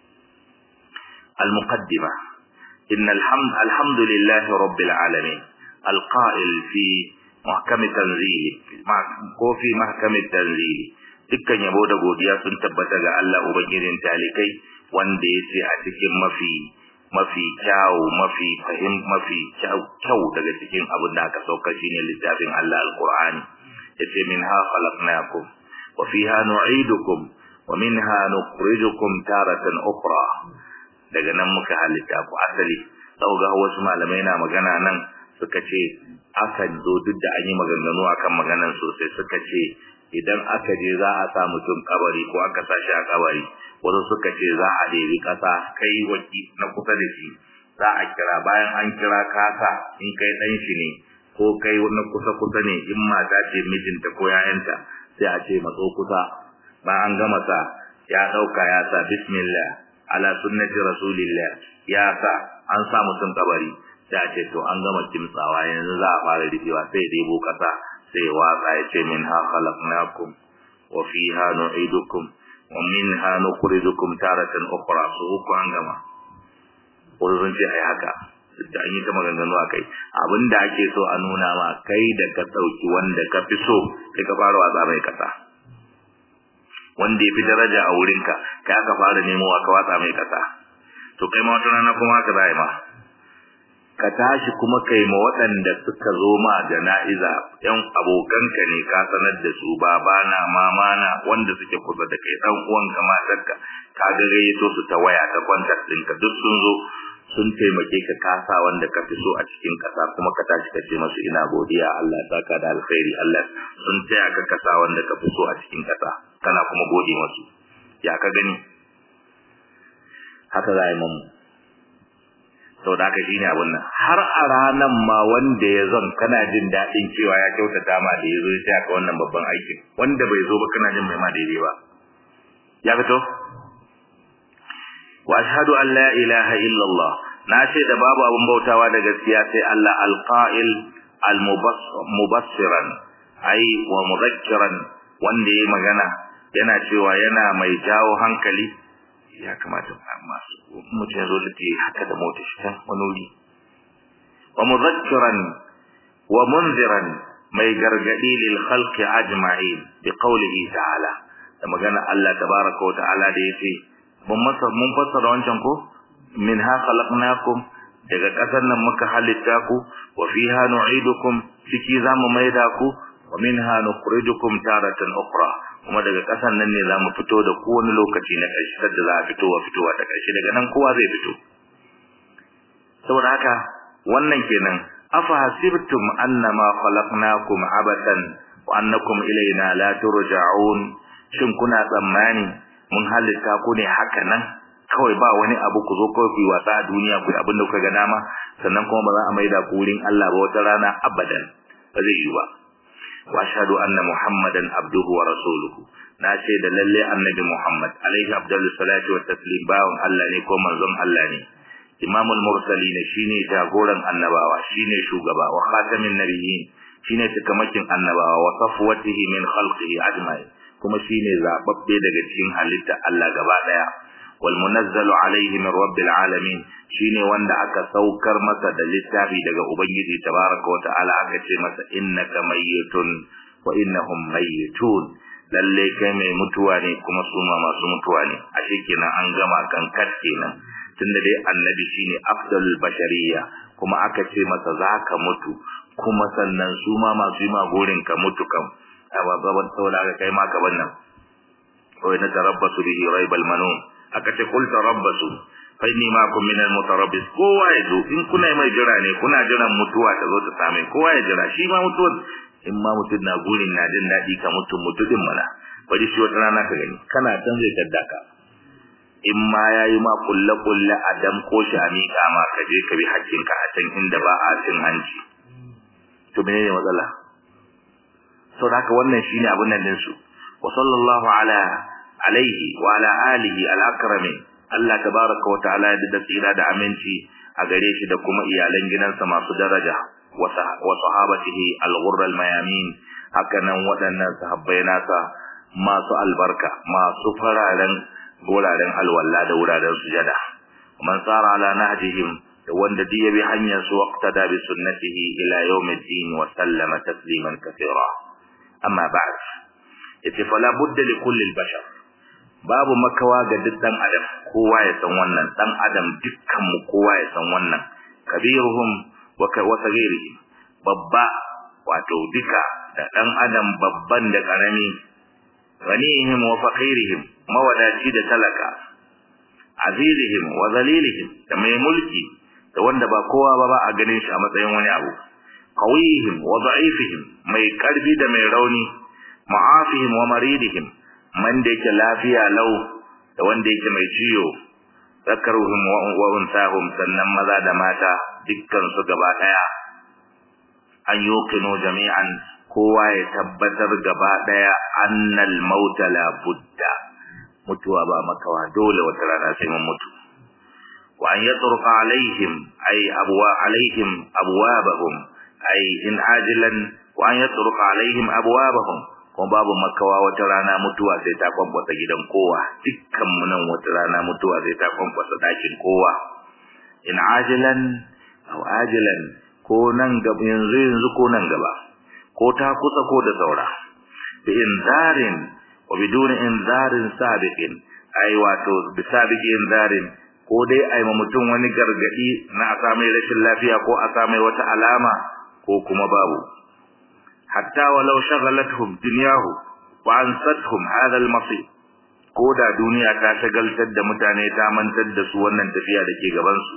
al-muqaddima innal hamd alhamdulillahi rabbil alamin al-qa'il fi محكم التنزيل ko fi mahkam tanzili dukkan yabo da godiya sun tabbata ga Allah ubangijin talikai wanda yace a cikin mafi mafi kyau mafi fahim mafi kyau daga cikin abin da aka sauka shine littafin Allah alqur'ani yace minha khalaqnakum wa fiha nu'idukum wa minha nukhrijukum taratan ukhra daga nan muka halitta ku asali sau ga wasu malamai na magana nan suka ce akan zo duk da an yi maganganu akan maganan sosai suka ce idan aka je za a sa mutum kabari ko aka sa shi a kabari wasu suka ce za a ɗebi ƙasa kai waki na kusa da shi za a kira bayan an kira kasa in kai ɗan shi ne ko kai na kusa kusa ne in mata ce mijinta ko yayanta sai a ce matso kusa bayan an gama sa ya ɗauka ya sa bismillah ala sunnati rasulillah ya sa an sa mutum kabari sai a ce to an gama kimtsawa yanzu za a fara rufewa sai debo kasa sai watsa ya ce min ha khalaqnakum wa fiha nu'idukum wa minha nukhrijukum taratan ukhra su uku an gama ko sun ce ai haka da an yi ta maganganu a kai abinda ake so a nuna ma kai da ka ɗauki wanda ka fi so kai ka fara watsa mai kasa wanda ya fi daraja a wurinka kai aka fara nemowa ka watsa mai kasa to kai ma wata rana kuma haka za ma ka tashi kuma kai ma waɗanda suka zo ma jana'iza yan abokanka ne ka sanar da su babana mamana wanda suke kusa da kai ɗan uwanka matarka ka ga gayyato su ta waya ta kwantar ɗinka duk sun zo sun taimake ka kasa wanda ka fi so a cikin kasa kuma ka tashi ka ce masu ina godiya Allah ya saka da alkhairi Allah sun taya ka kasa wanda ka fi so a cikin kasa kana kuma gode masu ya ka gani haka za a yi mamu sau da haka shi ne abin nan har a ranan ma wanda ya zon kana jin daɗin cewa ya kyautata ma da ya zo ya taya ka wannan babban aikin wanda bai zo ba kana jin bai ma daidai ba ya fito wa ashhadu an la ilaha illallah na ce da babu abin bautawa da gaskiya sai Allah alqa'il almubassiran ai wa mudhakkiran wanda yayi magana yana cewa yana mai jawo hankali ya kamata masu mutum ya zo lati haka da mota shi can wani wuri wa mudhakkiran wa munziran mai gargadi lil khalqi ajma'in bi qawlihi ta'ala da magana Allah tabaraka wa ta'ala da yace mun masa mun fassara wancan ko minha khalaqnakum daga kasar nan muka halitta ku wa fiha nu'idukum ciki zamu maida ku wa minha nukhrijukum taratan ukhra kuma daga kasar nan ne zamu fito da ku wani lokaci na ƙarshe da za a fito wa fitowa ta ƙarshe daga nan kowa zai fito saboda haka wannan kenan afa hasibtum annama khalaqnakum abatan wa annakum ilaina la turja'un shin kuna tsammani mun halitta ku ne haka nan kawai ba wani abu ku zo kawai ku wasa a duniya ku abin da kuka ga dama sannan kuma ba za a maida ku wurin Allah ba wata rana abadan ba zai yi ba wa ashhadu anna muhammadan abduhu wa rasuluhu na ce da lalle annabi muhammad alaihi afdalu salatu wa taslim bawon Allah ne ko manzon Allah ne imamul mursalin shine jagoran annabawa shine shugaba wa khatamin nabiyyin shine tukamakin annabawa wa safwatihi min khalqihi ajma'in kuma shine zababbe daga cikin halitta Allah gaba daya wal munazzalu alaihi min rabbil alamin shine wanda aka saukar masa da littafi daga ubangiji tabaraka wa ta'ala aka ce masa innaka mayyitun wa innahum mayyitun lalle kai mai mutuwa ne kuma su ma masu mutuwa ne ashe kenan an gama kan kat kenan tunda dai annabi shine afdalul bashariya kuma aka ce masa zaka mutu kuma sannan su ma masu yi ma gorin ka mutu kam amma gaban saboda aka kai ma gaban nan wai na tarabbasu bihi raibal manun aka ce kul tarabbasu fa inni ma'akum minal mutarabbis kowa ya zo in kuna mai jira ne kuna jiran mutuwa ta zo ta same kowa ya jira shi ma mutuwa in ma mutum na gurin na jin daɗi ka mutum mutumin mana bari shi wata rana ka gani kana can zai tadda ka in ma ya yi ma kulle kulle a dam ko shi a miƙa ma ka je ka bi hakkinka a can inda ba a cin hanci to menene matsala sau da haka wannan shine abin nan ɗinsu wa sallallahu ala alaihi wa ala alihi al-akramin Allah tabaraka wa ta'ala ya da tsira da aminci a gare shi da kuma iyalan gidansa masu daraja wa sahabatihi al-ghurra al-mayamin hakanan waɗannan sahabbai nasa masu albarka masu fararen guraren alwalla da wuraren sujada man sara ala nahjihim da wanda duk yabi hanyar su waqtada bi sunnatihi ila yawmiddin wa sallama tasliman kathira amma ba'd yace fala budda li kulli al-bashar babu makawa ga duk dan adam kowa ya san wannan dan adam dukkan mu kowa ya san wannan kabiruhum wa sagirihim babba wato duka da dan adam babban da karami ghanihim wa faqirihim mawadaci da talaka azizihim wa zalilihim da mai mulki da wanda ba kowa ba ba a ganin shi a matsayin wani abu qawihim wa da'ifihim mai karfi da mai rauni ma'afihim wa maridihim man da yake lafiya lau da wanda yake mai ciwo zakaruhum wa unsahum sannan maza da mata dukkan su gaba daya an yuqinu jami'an kowa ya tabbatar gaba daya annal mauta la budda mutuwa ba makawa dole wata rana sai mun mutu wa an yatruqa alaihim ay abwa alaihim abwabahum ay in ajilan wa an yatruqa alaihim abwabahum kuma babu makawa wata rana mutuwa sai ta kwankwasa gidan kowa dukkan mu nan wata rana mutuwa sai ta kwankwasa dakin kowa in ajilan aw ajilan ko nan gaba yanzu yanzu ko nan gaba ko ta kusa ko da saura bi inzarin wa biduni inzarin sabiqin ai wato bi sabiqi inzarin ko dai ai ma mutum wani gargadi na a samai rashin lafiya ko a samai wata alama ko kuma babu hatta walau shaghalatuhum dunyahu wa ansatuhum hadha al-masir ko da duniya ta shagaltar da mutane ta mantar da su wannan tafiya da ke gaban su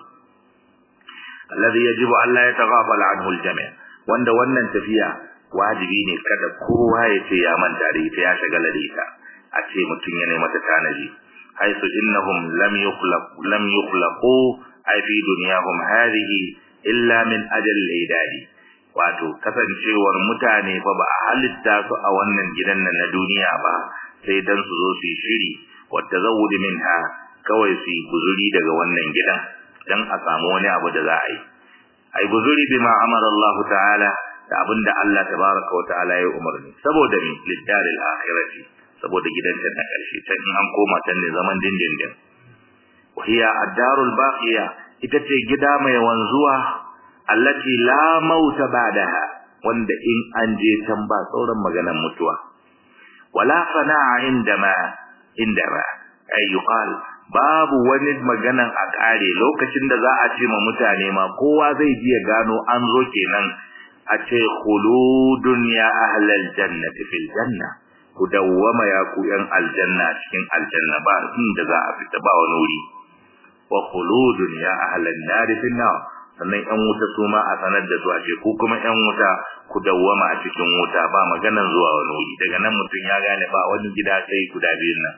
alladhi yajibu an la yataghafala anhu al-jami' wanda wannan tafiya wajibi ne kada kowa ya ce ya manta da ita ya shagala da ita a ce mutum yana mata tanaji haisu innahum lam yukhlaq lam yukhlaqu ay fi dunyahum hadhihi illa min ajal al-idadi wato kasancewar mutane fa ba a halitta su a wannan gidan nan na duniya ba sai dan su zo su yi shiri wata zawudi minha kawai su yi guzuri daga wannan gidan dan a samu wani abu da za a yi ai guzuri bima amara Allah ta'ala da abinda Allah tabaraka wa ta'ala ya umarni saboda ni lidaril akhirati saboda gidan ta na karshe can in an koma can ne zaman dindindin wa hiya ad-darul baqiya ita ce gida mai wanzuwa allati la mauta ba'daha wanda in an je can ba sauran maganar mutuwa wala fana'a indama indama ay yuqal babu wani maganan a kare lokacin da za a ce ma mutane ma kowa zai ji ya gano an zo kenan a ce khuludun ya ahlal jannati fil janna ku dawwama ya ku yan aljanna cikin aljanna ba inda za a fita ba wani wuri wa khuludun ya ahlan nar fil nar sannan yan wuta su ma a sanar da su a ce ku kuma yan wuta ku dawwama a cikin wuta ba maganan zuwa wani wuri daga nan mutum ya gane ba wani gida sai guda biyun nan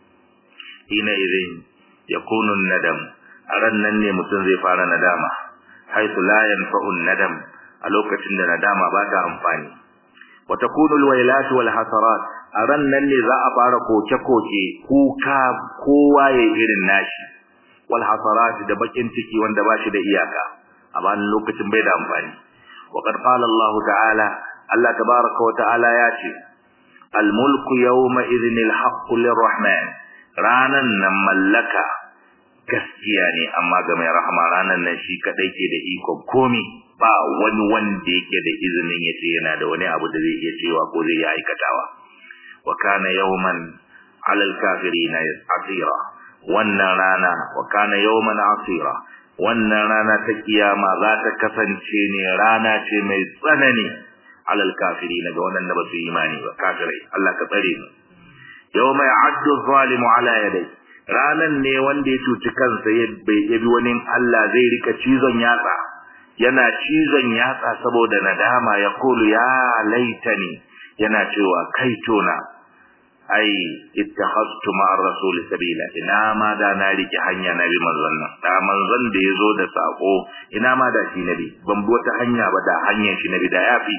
hina idin yakunu nadam a ran nan ne mutum zai fara nadama haythu la yanfa'u nadam a lokacin da nadama ba ta amfani wa takunu alwailat wal hasarat a ran nan ne za a fara koke-koke kuka kowa ya irin nashi wal hasarat da bakin ciki wanda ba shi da iyaka a bayan lokacin bai da amfani wa qad qala Allah ta'ala Allah tabaaraka wa ta'ala ya ce al mulku yawma idhin al haqq lirrahman ranan nan mallaka gaskiya ne amma ga mai rahama ranan nan shi kadai ke da ikon komi ba wani wanda yake da izinin yace yana da wani abu da zai iya cewa ko zai yi aikatawa wa kana yawman alal kafirina asira wannan rana wa kana yawman asira wannan rana ta kiyama za ta kasance ne rana ce mai tsanani alal kafirina ga wannan da ba su imani ba kafirai Allah ka tsare mu yawma ya'addu zalimu ala yadai ranan ne wanda ya cuci kansa ya bi wani Allah zai rika cizon yatsa yana cizon yatsa saboda nadama ya kulu ya laitani yana cewa kai tona ai ittakhadtu ma'ar rasul sabila ina ma da na rike hanya na bi manzon nan da manzon da yazo da sako ina ma da shi nabi ban bi wata hanya ba da hanyar shi nabi da yafi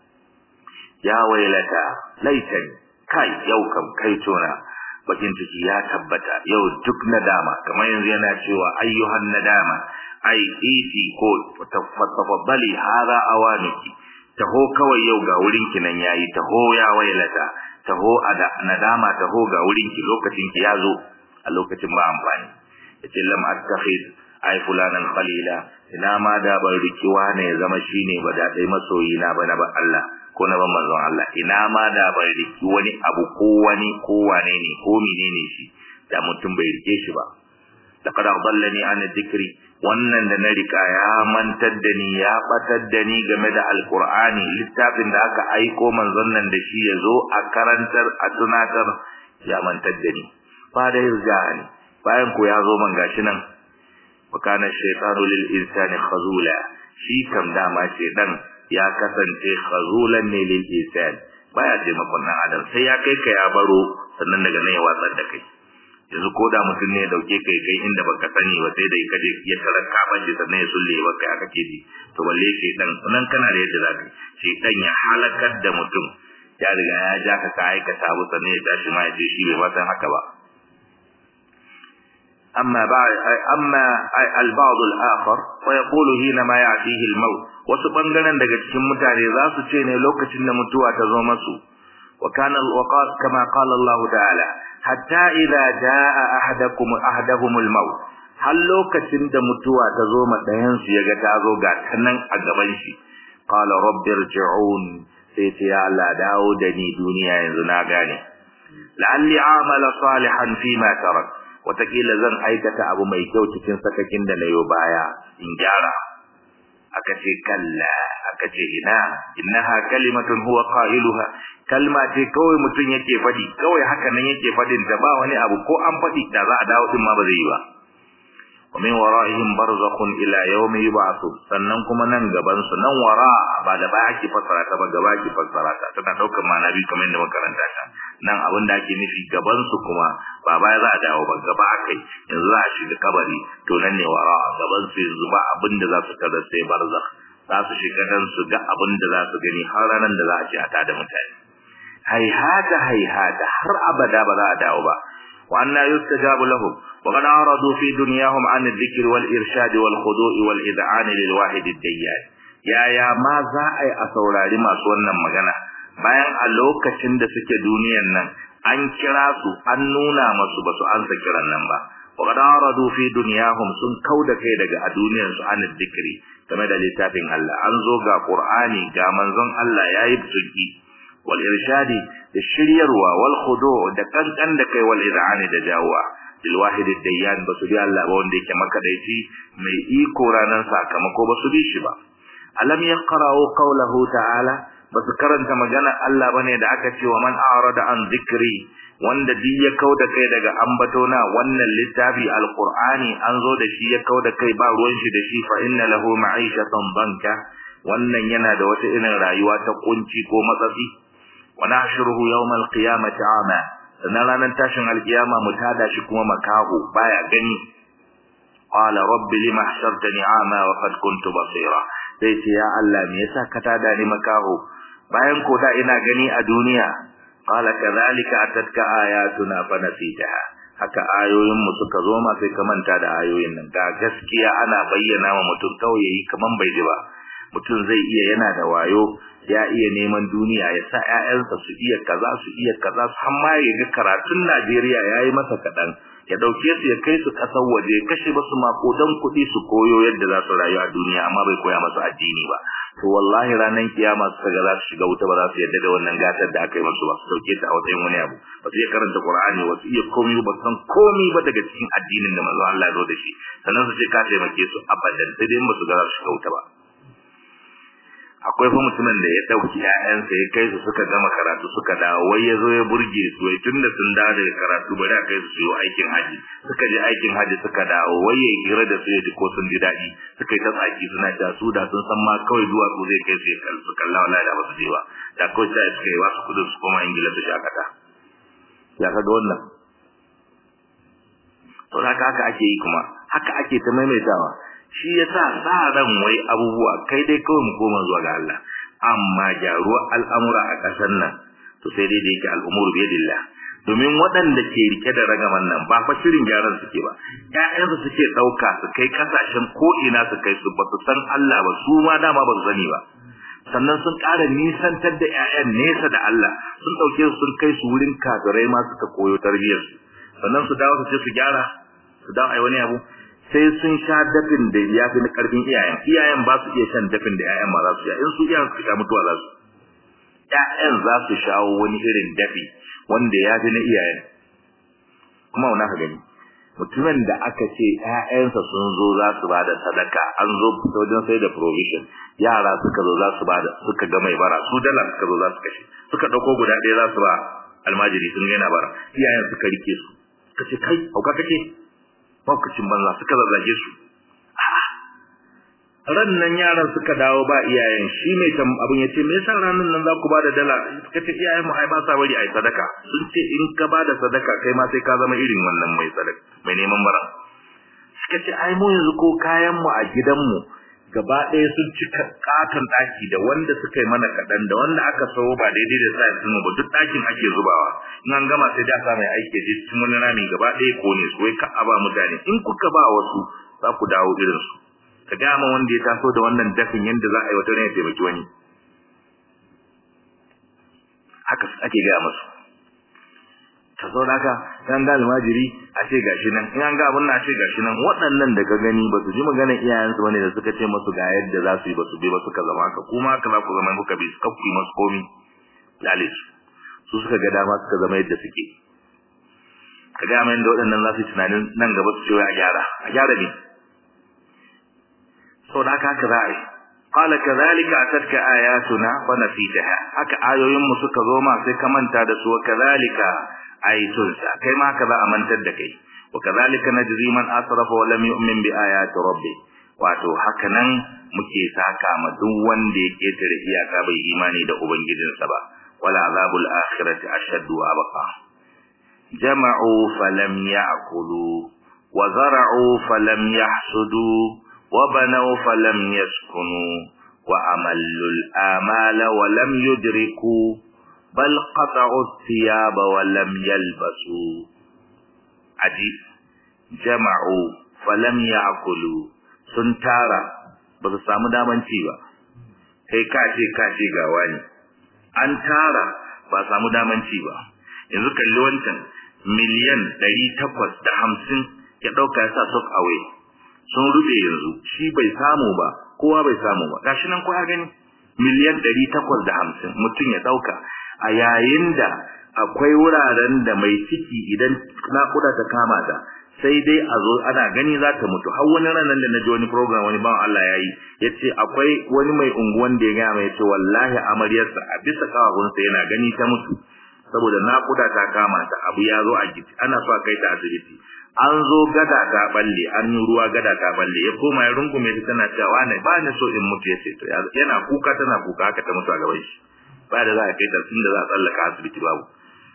ya wailata laitani kai yau kam kai tona bakin ciki ya tabbata yau duk nadama kamar yanzu yana cewa ayyuhan nadama ai iti ko tafaddali hada awaniki taho kawai yau ga wurin ki nan yayi taho ya wailata taho ada nadama taho ga wurin ki lokacin ki yazo a lokacin ba amfani yace lam attakhid ai fulanan khalila ina ma da ban rikiwa ne ya zama shine ba da dai masoyi na ba na ba Allah ko na ban manzon Allah ina ma da bai riki wani abu ko wani ko wane ne ko menene shi da mutum bai rike shi ba laqad adallani an dhikri wannan da na rika ya mantar da ni ya batar da ni game da alqur'ani littafin da aka aiko manzon nan da shi yazo a karantar a tunatar ya mantar da ni ba da yarjani bayan ko ya zo man gashi nan wa kana shaytanu lil insani khazula shi kam dama dan ya kasance khazulan ne lil insan baya taimakon nan adam sai ya kai ka ya baro sannan daga nan ya watsar da kai yanzu ko da mutum ne ya dauke kai kai inda baka sani ba sai da ka je ya taraka ba shi sannan ya sulle ba kai aka ji to balle shi dan nan kana da yadda zaka shi dan ya halakar da mutum ya riga ya ja ka ka aikata abu sannan ya tashi ma ya ce shi bai ba san haka ba أما بعد أما البعض الآخر ويقول حينما يأتيه الموت wasu bangaren daga cikin mutane za su ce ne lokacin da mutuwa ta zo masu wa kana alwaqat kama qala Allah ta'ala hatta idza jaa ahadakum ahaduhum almaut har lokacin da mutuwa ta zo ma dayan su yaga ta zo ga tanan a gaban shi qala rabbi irji'un sai ce ya Allah dawo da ni duniya yanzu na gane la'alli a'mala salihan fi ma tarak watakila zan aikata abu mai kyau cikin sakakin da na yo baya in gyara aka ce kalla aka ce ina innaha kalimatun huwa qailuha kalma ce kawai mutum yake fadi kawai haka nan yake fadin ta ba wani abu ko an fadi da za a dawo din ma ba zai yi ba wa min wara'ihim barzakhun ila yawmi yub'athu sannan kuma nan gaban su nan wara ba da baya ake fassara ta ba gaba ake fassara ta tana daukar ma'ana biyu kamar yadda makaranta ta nan abin da ake nufi gaban su kuma ba baya za a dawo ba gaba akai yanzu za a shiga kabari to nan ne wara gaban su yanzu ba abin da za su tada sai barzakh za su shiga dan su ga abin da za su gani har ranar da za a ce a tada mutane haihata haihata har abada ba za a dawo ba wa anna yustajabu lahum wa qad aradu fi dunyahum an adh-dhikri wal irshad wal khudu' wal id'an lil wahid ad-dayyan yaya ma za a yi a saurari masu wannan magana bayan a lokacin da suke duniyan nan an kira su an nuna masu ba su ansa kiran nan ba wa qad aradu fi dunyahum sun kauda kai daga a duniyar su an adh-dhikri game da littafin Allah an zo ga Qur'ani ga manzon Allah yayi tsuki wal irshadi da shiryarwa wal khudu da kankan da kai wal id'ani da jawa lil wahid ad-dayyan basu bi Allah ba wanda yake makadaici mai iko ranan sakamako basu bi shi ba alam yaqra'u qawlahu ta'ala basu karanta magana Allah bane da aka ce wa man a'rada an dhikri wanda duk ya kauda kai daga ambatona wannan littafi alqur'ani an zo da shi ya kauda kai ba ruwan shi da shi fa inna lahu ma'ishatan banka wannan yana da wata irin rayuwa ta kunci ko matsatsi wa nahshuruhu yawmal qiyamati ama sannan ranar tashin alkiyama mu tada shi kuma makaho baya gani qala rabbi lima hashartani ama wa qad kuntu basira sai ce ya Allah me yasa ka tada ni makaho bayan ko da ina gani a duniya qala kadhalika atatka ayatuna fa nasitaha haka ayoyin mu suka zo ma sai ka manta da ayoyin nan ga gaskiya ana bayyana wa mutum kawai yayi kaman bai ji ba mutum zai iya yana da wayo ya iya neman duniya ya sa ƴaƴansa su iya kaza su iya kaza su har ma ya ga karatun Najeriya yayi masa kadan ya dauke su ya kai su kasar waje kashe basu makodan kuɗi su koyo yadda za su rayu a duniya amma bai koya masu addini ba to wallahi ranar kiyama su ga za su shiga wuta ba za su yadda da wannan gatar da aka yi musu ba su dauke ta a matsayin wani abu ba su iya karanta Qur'ani ba su iya komai ba san komai ba daga cikin addinin da manzo Allah ya zo da shi sannan su ce ka taimake su abadan sai dai ba su ga za su shiga wuta ba akwai fa mutumin da ya dauki ƴaƴansa ya kai su suka gama karatu suka dawo wai ya zo ya burge su wai tunda sun dawo daga karatu bari a kai su yi aikin haji suka je aikin haji suka dawo wai ya hira da su ya ji ko sun ji daɗi suka yi ta tsaki suna ta su da sun san ma kawai duwatsu zai kai su ya kalli su kalla wala da ba su je ba da kawai sai suka yi wasu kudin su koma ingila su shakata ya kaga wannan to haka haka ake yi kuma haka ake ta maimaitawa shi yasa sa ran wai abubuwa kai dai kawai mu koma zuwa ga Allah amma gyaruwa al'amura a ƙasar nan to sai dai da yake al'umuru biyadillah domin waɗanda ke rike da ragaman nan ba fa shirin gyaran suke ba ƴaƴansu suke ɗauka su kai ƙasashen ko ina su kai su ba su san Allah ba su ma dama ba su sani ba sannan sun ƙara nisantar da ƴaƴan nesa da Allah sun ɗauke su sun kai su wurin kafirai ma suka koyo tarbiyyarsu sannan su dawo su ce su gyara su dawo ai wani abu sai sun sha dafin da ya fi na karfin iyayen iyayen ba su iya shan dafin da iyayen ma za su sha in su iyayen su sha mutuwa za su ƴaƴan za su shawo wani irin dafi wanda ya fi na iyayen kuma wani ka gani mutumin da aka ce ƴaƴansa sun zo za su ba da sadaka an zo wajen sai da provision yara suka zo za su ba da suka ga mai bara su dala suka zo za su kashe suka ɗauko guda ɗaya za su ba almajiri sun ga yana bara iyayen suka rike su suka ce kai hauka kake maukacin banza suka zazzage su ran nan yaran suka dawo ba iyayen shi mai tam abin yace me yasa ranan nan za ku ba da dala suka ce iyayen mu ai ba sa bari ai sadaka sun ce in ka ba da sadaka kai ma sai ka zama irin wannan mai sadaka mai neman bara suka ce ai mu yanzu ko kayan mu a gidan mu gaba ɗaya sun cika katon ɗaki da wanda suka yi mana kaɗan da wanda aka sayo ba daidai da sa yanzu ba duk ɗakin ake zubawa in an gama sai da sa mai aiki je cikin wani rami gaba ɗaya ko ne su wai ka aba mutane in kuka ba wasu za ku dawo irin su ka ga ma wanda ya taso da wannan dafin yanda za a yi wata ne ya taimaki wani haka ake gaya masu ta zo da haka an ga almajiri a ce gashi nan in an ga abin na a ce gashi nan waɗannan da ka gani ba su ji maganar iyayensu bane da suka ce masu ga yadda za su yi ba su bi ba suka zama haka kuma haka za ku zama kuka bi suka ku yi masu komi lale su su suka ga dama suka zama yadda suke ka ga mai da waɗannan za su yi tunanin nan gaba su ce a gyara a gyara ne saboda haka haka za a yi qala kadhalika atatka ayatuna wa nasitaha haka ayoyin mu suka zo ma sai ka manta da su kadhalika ayatunsa kai ma haka za a mantar da kai wa kadhalika najzi man asrafa wa lam yu'min bi ayati rabbi wato haka nan muke saka ma duk wanda ya ketare iyaka bai imani da ubangijinsa ba wala azabul akhirati ashaddu wa abqa jama'u falam ya'kulu wa zara'u falam yahsudu وبنوا فلم يسكنوا وأملوا الآمال ولم يدركوا بل قطعوا الثياب ولم يلبسوا عجيب جمعوا فلم يأكلوا سنتارا بس samu daman ci ba kai ka ce ka ce ga wani an tara ba samu daman ci ba yanzu kalli wancan miliyan 850 ya dauka ya sa sok away sun rube yanzu shi bai samu ba kowa bai samu ba gashi nan kowa gani miliyan 850 mutum ya dauka a yayin da akwai wuraren da mai ciki idan nakuda ta kama ta sai dai a zo ana gani za ta mutu har wani ranar da na ji wani program wani bawan Allah ya yi ya ce akwai wani mai unguwan da ya gaya mai ce wallahi amaryarsa a bisa kawahunsa yana gani ta mutu saboda nakuda ta kama ta abu ya zo a giti ana so a kai ta asibiti an zo gada ta balle an yi ruwa gada ta balle ya koma ya rungume ta tana cewa ne ba ni so in mutu yace to yana kuka tana kuka haka ta mutu a gaban shi ba da za a kai ta tun da za a tsallaka asibiti babu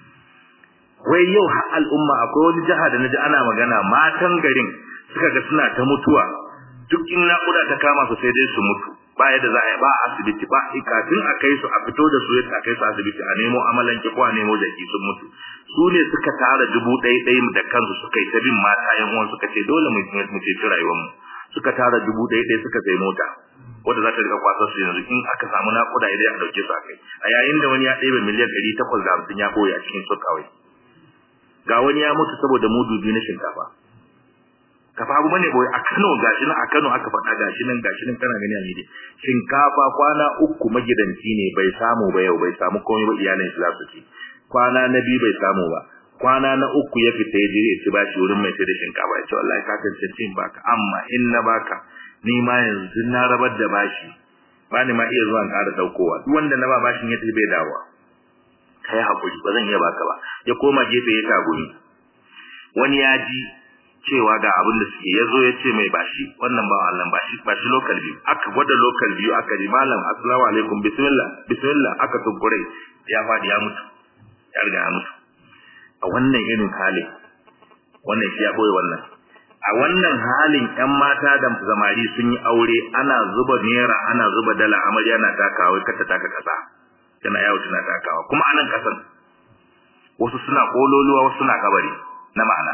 wai yau har al'umma akwai wani jiha da naji ana magana matan garin suka ga suna ta mutuwa duk in naƙuda ta kama su sai dai su mutu ba yadda za a yi ba a asibiti ba kafin a kai su a fito da su yadda a kai su asibiti a nemo amalanke ko a nemo jaki sun mutu su ne suka tara dubu ɗaya ɗaya da kansu suka yi ta bin mata yan uwan suka ce dole mu mu ce rayuwar mu suka tara dubu ɗaya ɗaya suka sai mota wanda za ta rika kwasa su yanzu in aka samu naƙuda idan a ɗauke su a kai a yayin da wani ya ɗebe miliyan ɗari takwas da hamsin ya ɓoye a cikin su kawai ga wani ya mutu saboda mudu biyu na shinkafa kafa abu bane boye a Kano gashi nan a Kano aka faɗa gashi nan gashi nan kana gani a media shinkafa kwana uku magidanci ne bai samu ba yau bai samu komai ba iyalin shi za su ci kwana na biyu bai samu ba kwana na uku ya fita ya je ya ci bashi wurin mai sai da shinkafa ya ce wallahi ka tantance in baka amma in na baka ni ma yanzu na rabar da bashi ba ni ma iya zuwa in ƙara ɗaukowa duk wanda na ba bashin ya tafi bai dawowa kai hakuri ba zan iya baka ba ya koma gefe ya tagumi wani ya ji cewa ga abin da suke ya zo ya ce mai bashi wannan ba Allah bashi bashi local biyu aka gwada local biyu aka ji malam assalamu alaikum bismillah bismillah aka tunkure ya fadi ya mutu ya riga ya mutu a wannan irin halin wannan shi ya boye wannan a wannan halin ƴan mata da zamari sun yi aure ana zuba naira ana zuba dala amarya na takawa kata taka kasa tana yawo tana takawa kuma anan kasan wasu suna kololuwa wasu suna kabari na ma'ana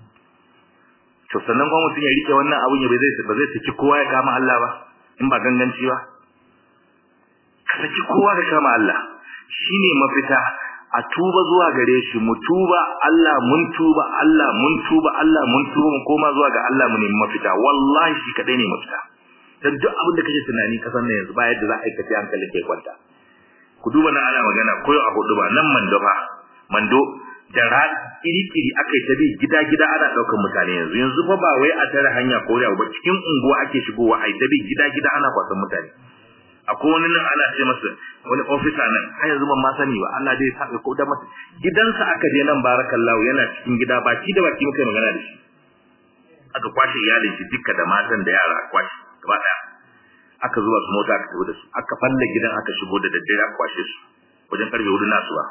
to sannan kuma mutum ya rike wannan abun ya bai zai ba zai saki kowa ya kama Allah ba in ba ganganci ba ka saki kowa ka kama Allah shine mafita a tuba zuwa gare shi mu tuba Allah mun tuba Allah mun tuba Allah mun tuba mu koma zuwa ga Allah mu nemi mafita wallahi shi kadai ne mafita dan duk abin da kake tunani kasan nan yanzu ba yadda za a aikace hankalin kai kwanta ku duba nan ana magana koyo a hudu ba nan mando fa mando da ra iri-iri aka yi ta bi gida-gida ana ɗaukar mutane yanzu yanzu fa ba wai a tare hanya ko ba cikin unguwa ake shigowa a yi ta bi gida-gida ana kwasan mutane akwai wani nan ana ce masa wani ofisa nan har yanzu ban ma sani ba Allah dai ya ko da masa gidansa aka je nan barakallahu yana cikin gida baki da baki muka magana da shi aka kwashe iyalin shi dukka da matan da yara aka kwashe gaba daya aka zuba su mota aka tafi da su aka falle gidan aka shigo da daddare aka kwashe su wajen karfe hudu nasu ba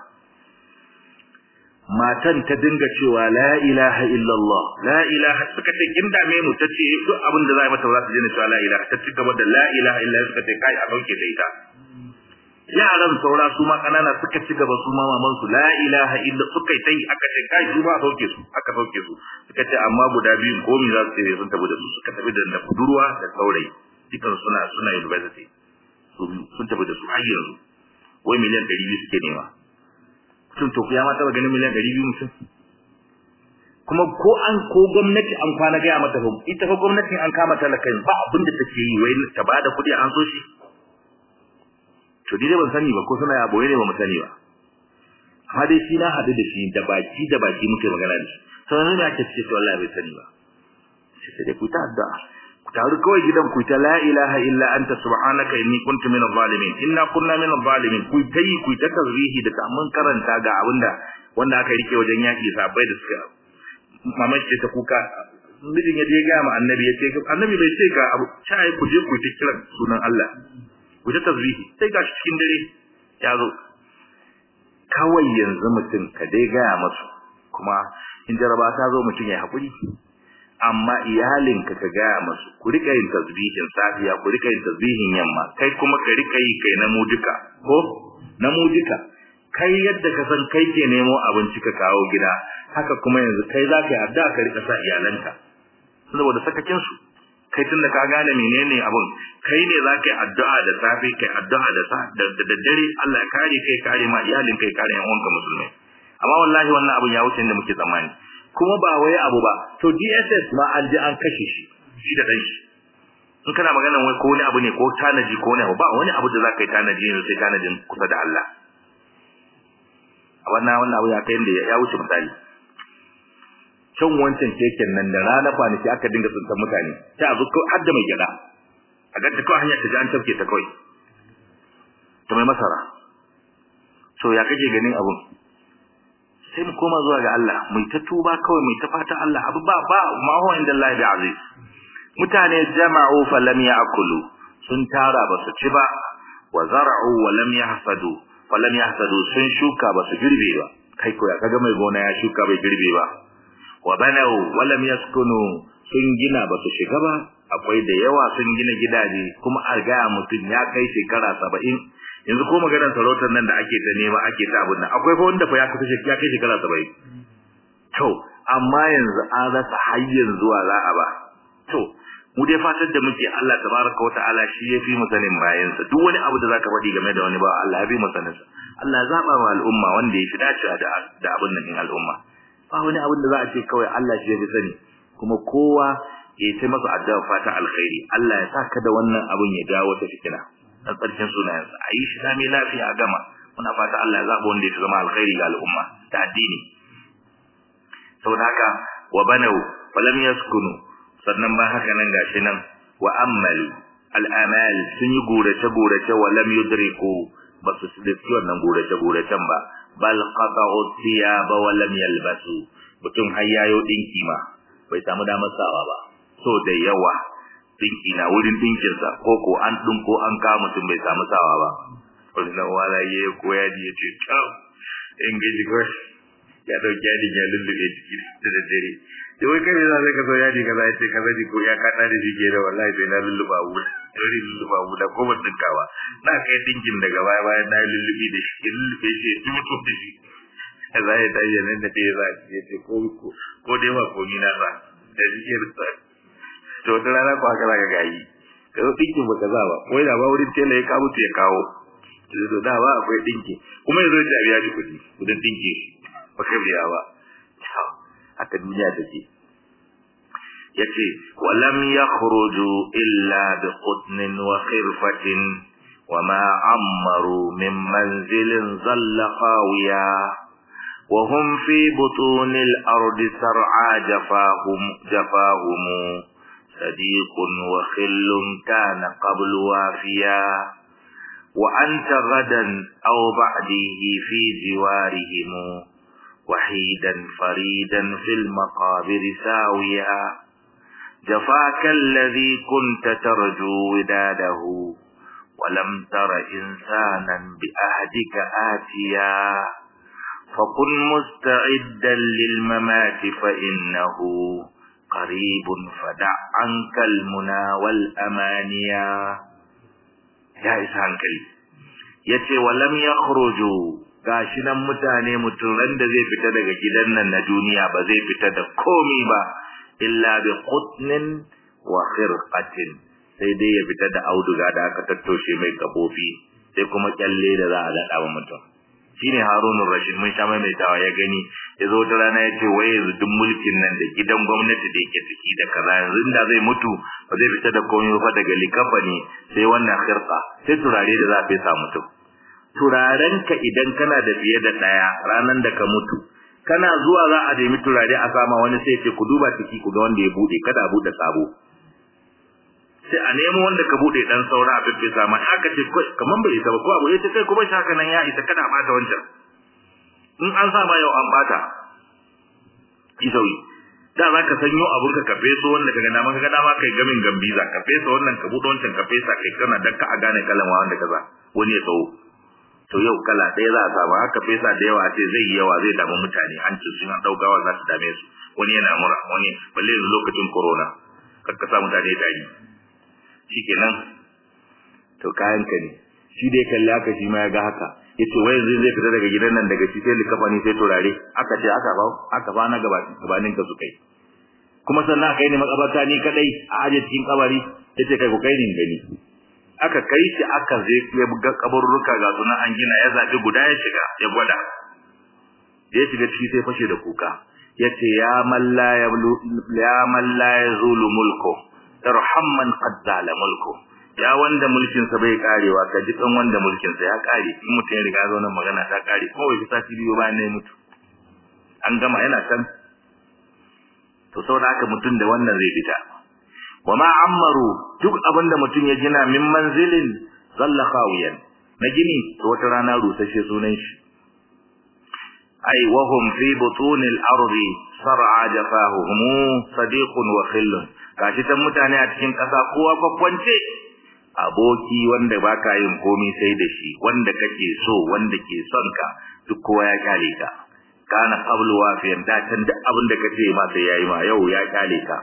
matan ta dinga cewa la ilaha illallah la ilaha suka ce kin dame mu tace duk abin da zai mata za ta daina cewa la ilaha ta ci gaba da la ilaha illallah suka ce kai a dauke da ita yaran saura su ma kanana suka ci gaba su ma maman su la ilaha illa suka yi tai aka ce kai su ba a dauke su aka dauke su suka ce amma guda biyu ko mi za su ce sun tafi da su suka tafi da budurwa da saurayi dukan suna suna university sun tafi da su har yanzu wai miliyan 200 suke nema mutum to ya ma taba ganin miliyan ɗari biyu mutum kuma ko an ko gwamnati an kwana gaya mata fa ita fa gwamnati an kama talakan ba abin da take yi wai ta bada kuɗi an so shi to dai ban sani ba ko suna ya boye ne ba mu sani ba amma dai shi na haɗu da shi da baki da baki muke magana da shi sannan ne ake ce wallahi bai sani ba sai dai ku ta addu'a ku taru kawai gidan ku ta la ilaha illa anta subhanaka inni kuntu minadh zalimin inna kunna minadh zalimin ku tayi ku ta tazrihi da mun karanta ga abinda wanda aka rike wajen yaki sabai da suka mamaki ce ta kuka mijin ya je ga ma annabi ya ce annabi bai ce ga abu sai ku je ku ta kira sunan Allah ku ta tazrihi sai ga cikin dare ya zo kawai yanzu mutum ka dai ga masu kuma in jaraba ta zo mutum ya hakuri amma iyalinka ka gaya masu ku rika yin tasbihin safiya ku rika yin tasbihin yamma kai kuma ka rika yi kai na mu duka ko na mu duka kai yadda ka san kai ke nemo abinci ka kawo gida haka kuma yanzu kai za ka yi addu'a ka rika sa iyalanka saboda sakakin su kai tun da ka gane menene abun kai ne za ka yi addu'a da safe kai addu'a da sa da daddare Allah ya kare kai kare ma iyalinka ya kare yan uwanka musulmai amma wallahi wannan abun ya wuce inda muke tsammani kuma ba wai abu ba to DSS ma an ji an kashe shi shi da dan shi in kana maganar wai ko wani abu ne ko tanaji ko wani abu ba wani abu da zaka yi tanaji ne sai tanajin kusa da Allah a wannan wannan abu ya kai inda ya wuce misali can wancan keken nan da rana kwanaki aka dinga tsuntan mutane sai a zo har da mai gyada a ga ta kawai hanyar ta ji an tafke ta kawai ta mai masara so ya kake ganin abun sai mu koma zuwa ga Allah mu ta tuba kawai mu ta fata Allah abu ba ba ma huwa inda Allah bi aziz mutane jama'u fa lam ya'kulu sun tara ba su ci ba wa zar'u wa lam yahsadu fa lam yahsadu sun shuka ba su girbe ba kai ko ya kaga mai gona ya shuka bai girbe ba wa banau wa lam yaskunu sun gina ba su shiga ba akwai da yawa sun gina gidaje kuma a ga mutum ya kai shekara saba'in yanzu ko maganar sarautar nan da ake ta nema ake ta abin nan akwai fa wanda fa ya kusa ya kai shekara 70 to amma yanzu an rasa hayyan zuwa za a ba to mu dai fatar da muke Allah tabaraka wa ta'ala shi ya fi mu sanin bayan sa duk wani abu da zaka faɗi game da wani ba Allah ya fi mu sanin sa Allah ya zaba wa al'umma wanda ya fi dacewa da da abin nan din al'umma ba wani abin da za a ce kawai Allah shi ya fi sani kuma kowa ya ce masa addu'a fata alkhairi Allah ya saka da wannan abin ya jawo ta fitina dan tsarkin sunayensa a yi shi sami lafiya a gama muna fata Allah ya zaɓa wanda ya zama alkhairi ga al'umma da addini saboda haka wa banau wa lam yaskunu sannan ba haka nan gashi nan wa ammalu al'amal sun yi gurace gurace wa lam yudriku ba su dace wannan gurace guracen ba bal qata'u thiyaba wa lam yalbasu mutum har yayo dinki ma bai samu damar sawa ba so da yawa dinki na wurin dinkin sa ko ko an dinko an ka mutum bai samu sawa ba wannan wala ye ko ya ji ce to in gaji ko ya dauki yadi ya lullube jiki da daddare da wai kai za ka zo yadi kaza ya ce kaza ji ko ya kada da shi ke da wallahi sai na lulluba wu dole lulluba wu da ko ban dinkawa na kai dinkin daga baya bayan na lullubi da shi lullube shi ya mutu da shi za ya tayi nan da ya za ya ce ko ko dai ma ko ni na ba da shi ke to wata rana ko haka zaka gayi ka zo dinkin ba kaza ba wai da ba wurin tela ya kawo ya kawo to da ba akwai dinki kuma yazo da biya shi kudi kudin dinki ba ka biya ba haka duniya take yace walam yakhruju illa bi qutnin wa khirfatin وما عمروا من منزل ظل خاويا وهم في بطون الأرض سرعى جفاهم جفاهم صديق وخل كان قبل وافيا وأنت غدا أو بعده في جوارهم وحيدا فريدا في المقابر ساويا جفاك الذي كنت ترجو وداده ولم تر إنسانا بأهدك آتيا فكن مستعدا للممات فإنه قريب فدع عنك المنى والأمانيا يا إسان كريم yace walam yakhruju gashi nan mutane mutum ran da zai fita daga gidan nan na duniya ba zai fita da komi ba illa bi qutnin wa khirqatin sai dai ya fita da auduga da aka tattoshe mai kafofi sai kuma kyalle da za a gada wa mutum shine Harun Rashid mun sha mai tawa ya gani yazo wata rana ya ce wai yanzu duk mulkin nan da gidan gwamnati da yake ciki da kaza yanzu da zai mutu ba zai fita da komai ba daga likafani sai wannan khirqa sai turare da za a fesa mutum turaren ka idan kana da fiye da daya ranan da ka mutu kana zuwa za a nemi turare a sama wani sai ce ku duba ciki ku ga wanda ya bude kada a bude sabo sai a nemo wanda ka bude dan saura a fife sama aka ce kaman bai isa ba ko abu yace kai kuma shaka nan ya isa kada a bata wancan in an sa ma yau an bata isawi da za ka sanyo abun ka kafe so wanda kaga dama kaga dama kai gamin gambiza ka fesa wannan ka bude wancan ka fesa kai kana dakka a gane kalan wanda kaza wani ya tsawo to yau kala ɗaya za a samu haka fesa da yawa ce zai yi yawa zai damu mutane hancin sun an ɗaukawa za su dame su wani yana mura wani balle yanzu lokacin corona kakka sa mutane dari shikenan to kayan ka ne shi dai kalli haka shi ma ya ga haka yace wai yanzu zai fita daga gidan nan daga shi sai likafani sai turare aka ce aka ba aka ba na gaba gabanin ka su kai kuma sannan kai ne makabarta ni kadai a aje cikin kabari yace kai ku kai ni gani aka kai shi aka zai ya buga kaburruka ga sunan an gina ya zabi guda ya shiga ya gwada ya shiga ciki sai fashe da kuka yace ya man la yablu ya man la yazulu mulku irhamman qad zala mulku ya wanda mulkin sa bai karewa ka ji kan wanda mulkin sa ya kare in mutum ya riga zo nan magana ta kare ko wai sati biyu bayan ne mutu an gama yana san to saboda haka mutum da wannan zai fita wama ammaru duk abinda mutum ya gina min manzilin zalla khawiyan na gini to wata rana rusashe sunan shi ai wahum fi butunil ardi sar'a jafahuhum sadiqun wa khillun gashi tan mutane a cikin kasa kowa kwakwance aboki wanda baka yin komai sai da shi wanda kake so wanda ke son ka duk kowa ya kyale ka kana qablu wafiyan da can duk abin da kace ma sai yayi ma yau ya kyale ka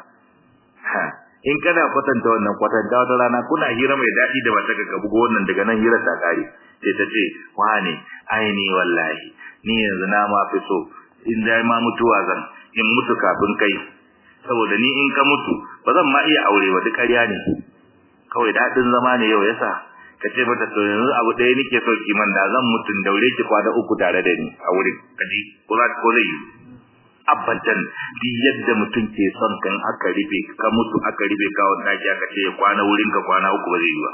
in kana kwatanta wannan kwatanta wata rana kuna hira mai daɗi da wata ka bugo wannan daga nan hira ta kare sai ta ce wane ai ni wallahi ni yanzu na ma fi so in dai ma mutuwa zan in mutu kafin kai saboda ni in ka mutu ba zan ma iya aure ba duk ƙarya ne kawai daɗin zama ne yau yasa ka ce mata to yanzu abu ɗaya nake so ki man da zan mutun daure ki kwana uku tare da ni a wurin kaji ko za ko zai yi abadan di yadda mutum ke son kan aka rufe ka mutu aka rufe ka wanda ake aka ce kwana wurin ka kwana uku ba zai yi ba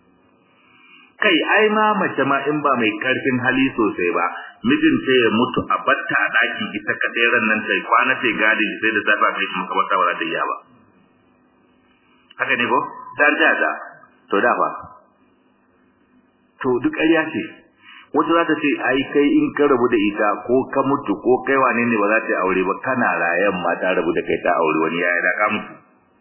kai ai ma mace ma in ba mai karfin hali sosai ba mijin ce ya mutu a batta a daki ita kadai ran nan tai kwana tai gadi sai da safa kai kuma kamar ta ba ta iya ba haka ne ko dan ta da to da ba to duk ƙarya ce wata za ta ce ai kai in ka rabu da ita ko ka mutu ko kai wane ne ba za ta yi aure ba kana rayan ma ta rabu da kai ta aure wani yaya da ka mutu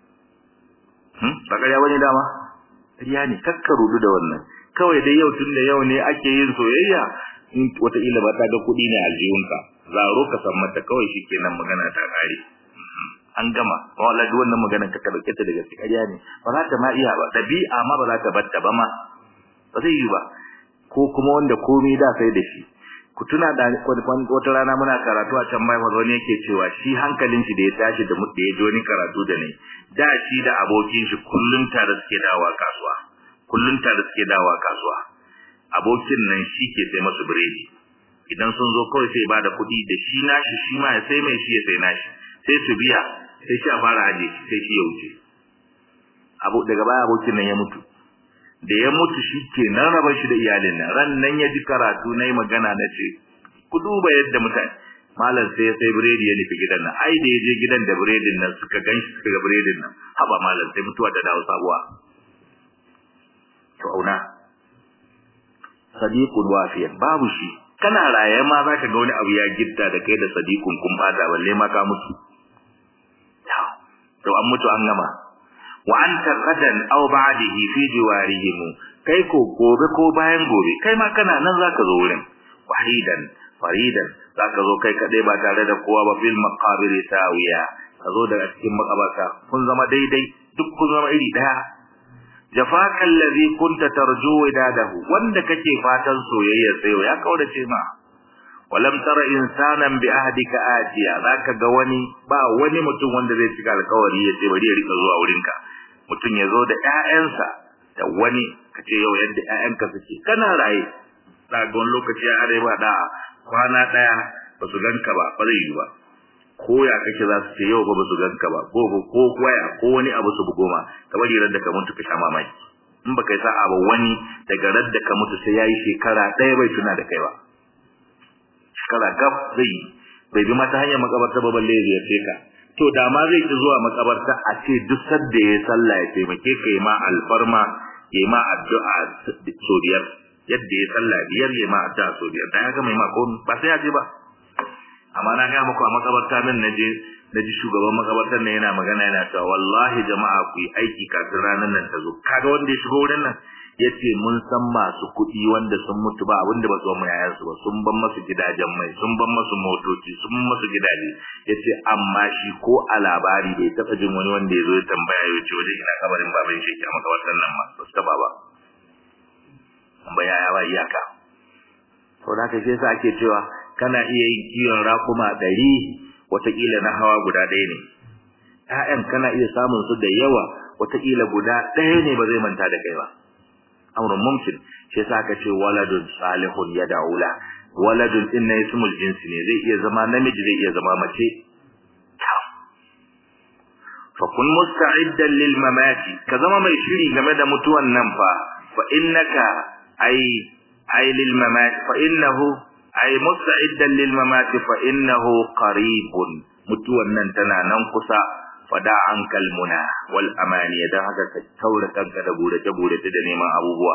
hmm ba ƙarya wani dama ƙarya ne kakka rudu da wannan kawai dai yau tun da yau ne ake yin soyayya in wataƙila ba ta ga kuɗi ne aljihunka zaro ka san mata kawai shi kenan magana ta ƙare an gama wala duk wannan magana ka ka dauke ta daga ƙarya ne ba za ta ma iya ba dabi'a ma ba za ta batta ba ma ba zai yi ba ko kuma wanda komai da sai da shi ku tuna da wata rana muna karatu a can mai wani yake cewa shi hankalin shi da ya tashi da mutum ya wani karatu da ne da shi da abokin shi kullun tare suke dawowa kasuwa kullun tare suke dawowa kasuwa abokin nan shi ke sai masu biredi idan sun zo kawai sai ba da kuɗi da shi nashi shi ma ya sai mai shi ya sai nashi sai su biya sai shi a fara aje shi sai shi ya wuce abu daga baya abokin nan ya mutu da ya mutu shi ke nan raba shi da iyalin nan ran nan ya ji karatu na yi magana na ce ku duba yadda mutane malam sai ya sai biredi ya nufi gidan nan ai da ya je gidan da biredin nan suka gan shi suka ga biredin nan haba malam sai mutuwa ta dawo sabuwa to auna sadiqun wafiyan babu shi kana raye ma zaka ga wani abu ya gitta da kai da sadiqun kun bata balle ma ka mutu to an mutu an gama wa anta qadan aw ba'dihi fi jiwarihim kai ko gobe ko bayan gobe kai ma kana nan zaka zo wurin wahidan faridan zaka zo kai kadai ba tare da kowa ba fil maqabir sawiya ka zo daga cikin makabarta kun zama daidai duk kun zama iri daya jafaka allazi kunta tarju idadahu wanda kake fatan soyayya sai ya kaudace ma walam tara insanan bi ahdika atiya zaka ga wani ba wani mutum wanda zai cika alƙawari ya ce bari ya rika zuwa wurinka mutum ya zo da ƴaƴansa da wani kace yau yadda ƴaƴanka suke kana raye za ga wani lokaci ya are ba da kwana daya ba su ganka ba ba zai yi ba ko ya kake za su ce yau ba su ganka ba ko ko waya ko wani abu su bugo ma ka bari ran da ka mutu ka sha mamaki in baka yi sa'a ba wani daga ran da ka mutu sai yayi shekara ɗaya bai tuna da kai ba shekara gab zai bai bi mata hanyar makabarta ba balle ya ce ka to da ma zai ki zuwa makabarta a ce duk sadda ya sallah ya taimake ka yi ma alfarma ya ma addu'a so biyar yadda ya sallah biyar ya ma addu'a so biyar dan ya ga mai ma ko ba sai ya je ba amma na ga muku a makabarta nan naje naji shugaban makabartar nan yana magana yana cewa wallahi jama'a ku yi aiki kafin ranar nan ta zo kaga wanda ya shigo wurin nan yace mun san masu kuɗi wanda sun mutu ba abinda ba su ba yayan su ba sun ban masu gidajen mai sun ban masu motoci sun ban masu gidaje yace amma shi ko a labari bai taɓa jin wani wanda ya zo ya tambaya ya ce wajen ina kabarin baban shi a makabartar nan ma ba su taɓa ba tambaya ya ba iyaka saboda haka shi yasa ake cewa kana iya yin kiwon raƙuma ɗari wataƙila na hawa guda ɗaya ne ‘ya'yan kana iya samun su da yawa wataƙila guda ɗaya ne ba zai manta da kai ba amrun mumkin shi yasa aka ce waladun salihun ya da'ula waladun din na ismul jinsi ne zai iya zama namiji zai iya zama mace fa kun musta'iddan lil mamati ka zama mai shiri game da mutuwan nan fa fa innaka ay ay lil mamati fa innahu ay musta'iddan lil mamati fa innahu qaribun mutuwan nan tana nan kusa fada an kalmuna wal amaniya dan haka ka taura kanka da burace burace da neman abubuwa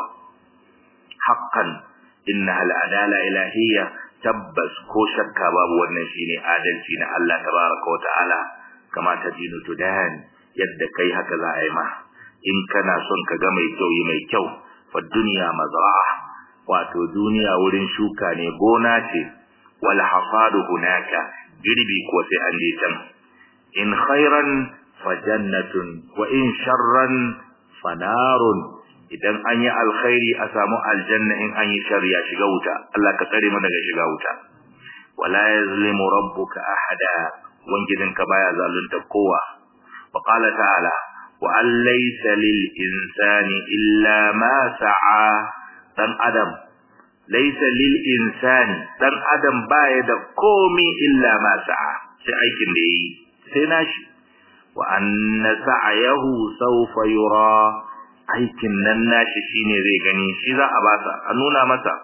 haqqan inna al adala ilahiyya tabbas ko shakka babu wannan shine adalci na Allah tabaraka wa ta'ala kama tadinu tudan yadda kai haka za a yi ma in kana son ka ga mai kyau yi mai kyau fa dunya mazra'a wato duniya wurin shuka ne gona ce wal hasadu hunaka girbi ko sai an je can in khairan fa jannatun wa in sharran fa narun idan an yi alkhairi a samu aljanna in an yi sharri ya shiga wuta Allah ka tsare mu daga shiga wuta wala yazlimu rabbuka ahada wangidinka baya zalunta kowa wa qala ta'ala wa an laysa lil insani illa ma sa'a dan adam laysa lil insani dan adam baya da komi illa ma sa'a sai aikin da yi sai nashi wa anna sa'yahu sawfa yura aikin nan nashi shine zai gani shi za a basa a nuna masa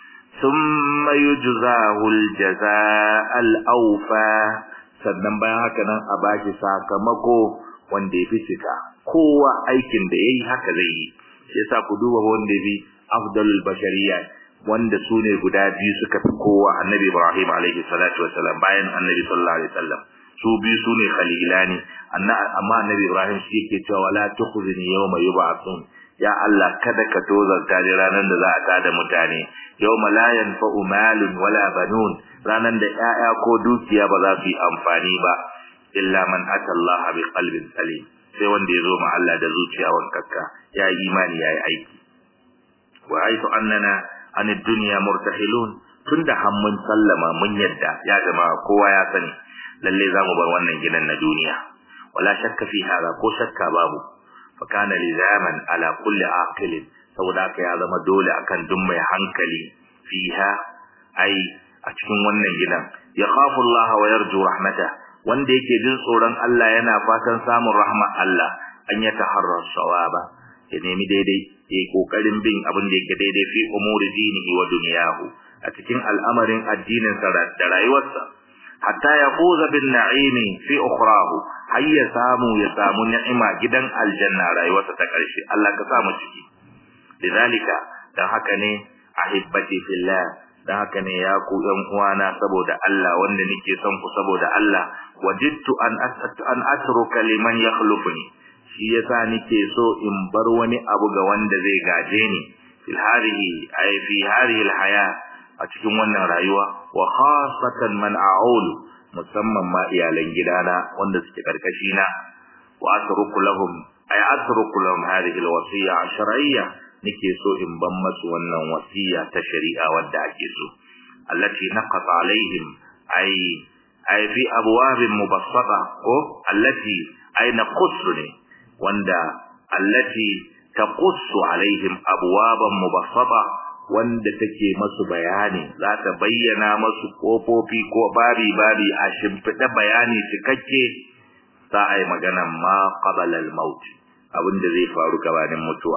thumma yujzahu aljazaa alawfa sannan bayan haka nan a baki sakamako wanda ya fi cika kowa aikin da yayi haka zai yi shi yasa ku duba wanda bi afdalul bashariyya wanda su ne guda biyu suka fi kowa annabi Ibrahim alaihi salatu wassalam bayan annabi sallallahu alaihi wasallam su biyu su ne khalilani amma annabi Ibrahim shi yake cewa wala tukhzini yawma yub'athun ya Allah kada ka tozarta ni ranar da za a tada mutane yawma la yanfa'u malun wala banun ranar da 'ya'ya ko dukiya ba za su yi amfani ba illa man ata Allah bi qalbin salim sai wanda ya zo ma Allah da zuciya wankakka ya yi imani ya yi aiki wa aitu annana an dunya murtahilun tunda har mun sallama mun yadda ya jama'a kowa ya sani lalle za mu bar wannan gidan na duniya wala shakka fi hada ko shakka babu fa kana lizaman ala kulli aqilin saboda haka ya zama dole akan duk mai hankali fiha ai a cikin wannan gidan ya khafu Allah wa yarju rahmata wanda yake jin tsoron Allah yana fatan samun rahmar Allah an ya taharra sawaba ya nemi daidai yayi kokarin bin abin da yake daidai fi umuri dinihi wa dunyahu a cikin al'amarin addinin sa da rayuwarsa hatta yafuza bin na'imi fi ukhrahu har ya samu ya samu ni'ima gidan aljanna rayuwarsa ta karshe Allah ka samu ciki lidalika dan haka ne ahibbati fillah dan haka ne ya ku ɗan uwana saboda Allah wanda nake son ku saboda Allah wajidtu an an atruka liman yakhlufuni shi yasa nake so in bar wani abu ga wanda zai gaje ni fil hadhihi ay fi hadhihi al haya a cikin wannan rayuwa wa khasatan man a'ul musamman ma iyalan gidana wanda suke karkashi na wa atruku lahum ay atruku lahum hadhihi al wasiya shar'iyya nake so in ban masu wannan wasiya ta shari'a wadda ake so allati naqata alaihim ay ay fi abwabin mubassata ko allati ay naqussu ne wanda allati taqussu alaihim abwaban mubassata wanda take masu bayani za ta bayyana masu kofofi ko babi babi a shimfiɗa bayani cikakke za a yi maganan ma qabala al-maut abinda zai faru gabanin mutuwa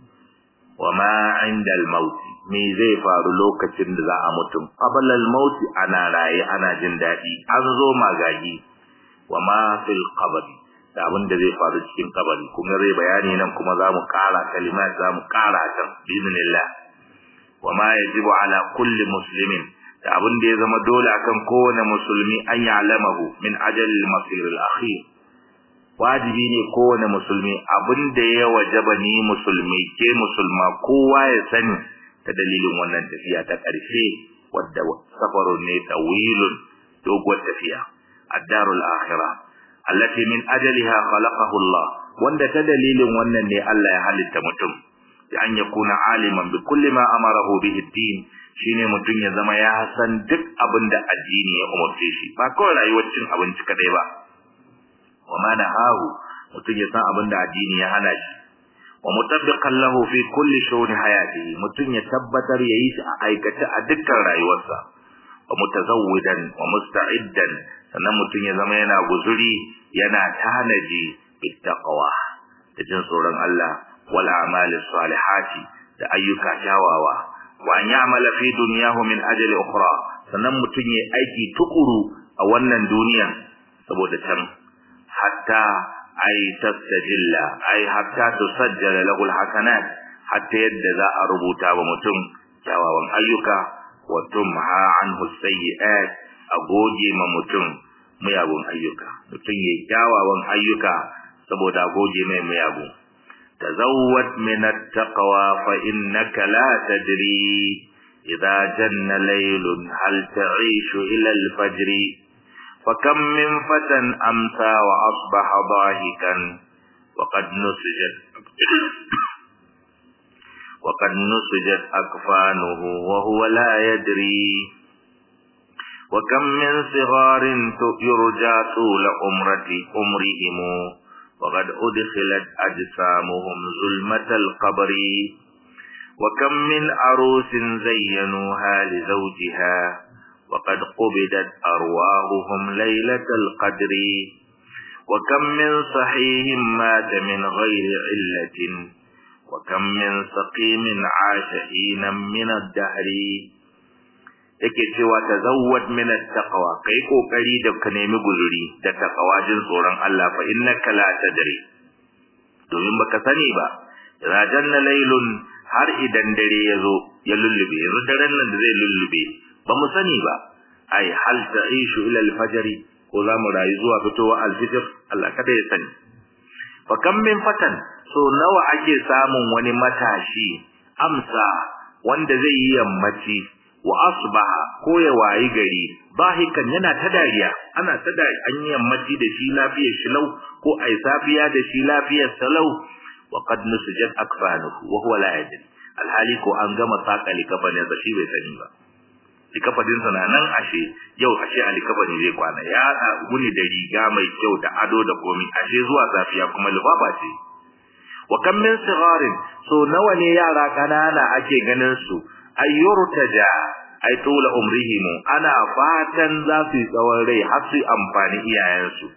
wa ma inda al-maut me zai faru lokacin da za a mutum qabala al-maut ana raye ana jin dadi an zo magagi wa ma fil qabr da abin da zai faru cikin kabari kuma zai bayani nan kuma za mu kara kalimat za mu kara kan bismillah wa ma yajibu ala kulli muslimin da abin da ya zama dole akan kowane musulmi an ya'lamahu min ajal al-masir al-akhir wajibi ne kowane musulmi abin da ya wajaba ni musulmi ke musulma kowa ya sani ta dalilin wannan tafiya ta ƙarshe wadda safarun ne tawilun doguwar tafiya ad-darul akhirah allati min ajaliha khalaqahu Allah wanda ta dalilin wannan ne Allah ya halitta mutum da an yakuna aliman bi kulli ma amarahu bihi ad-din shine mutum ya zama ya san duk abin da addini ya umarce shi ba kawai rayuwar cin abinci kadai ba wa ma nahahu mutum ya san abin da addini ya hana shi wa mutabbiqan lahu fi kulli shu'uni hayatihi mutum ya tabbatar yayi shi a aikace a dukkan rayuwarsa wa mutazawwidan wa musta'iddan sannan mutum ya zama yana guzuri yana tanaji bittaqwa da jin tsoron Allah wal a'mali salihati da ayyuka kyawawa wa an ya'mala fi dunyahu min ajali ukhra sannan mutum ya aiki tukuru a wannan duniya saboda can hatta ay tastajilla ay hatta tusajjala lahu alhasanat hatta yadda za a rubuta wa mutum kyawawan ayyuka wa tumha anhu sayyi'at a goge ma mutum miyagun ayyuka mutum ya kyawawan ayyuka saboda goge mai miyagun tazawwad min at-taqwa fa innaka la tadri idza janna laylun hal ta'ishu ila al-fajr فكم من فتى أمسى وأصبح ضاحكا وقد نسجت وقد نسجت أكفانه وهو لا يدري وكم من صغار يرجى طول عمرة عمرهم وقد أدخلت أجسامهم ظلمة القبر وكم من عروس زينوها لزوجها وقد قبضت أرواحهم ليلة القدر وكم من صحيح مات من غير علة وكم من سقيم عاش حينا من الدهر yake cewa tazawwad min at-taqwa kai kokari da ka nemi guzuri da taqwa jin tsoron Allah fa innaka la tadri domin baka sani ba idza janna laylun har idan dare yazo ya lullube yanzu daren nan da zai lullube ba mu sani ba ai hal ta'ishu ila al-fajr ko za mu rayu zuwa fitowa al-fajr Allah kada ya sani fa kam min fatan so nawa ake samun wani matashi amsa wanda zai yi yammaci wa asbaha ko ya wayi gari bahikan yana ta dariya ana ta da an yi yammaci da shi lafiyar shi lau ko ai safiya da shi lafiyar salau wa qad nusijat akfanuhu wa huwa la yadri alhali ko an gama saka likafanin sa shi bai sani ba likafadin sa na nan ashe yau ashe a likafani zai kwana ya guni da riga mai kyau da ado da komi ashe zuwa safiya kuma libaba ce wa kam min sigarin so nawa ne yara kanana ake ganin su ayyurtaja ay tula umrihim ana fatan za su yi tsawon rai har su amfani iyayensu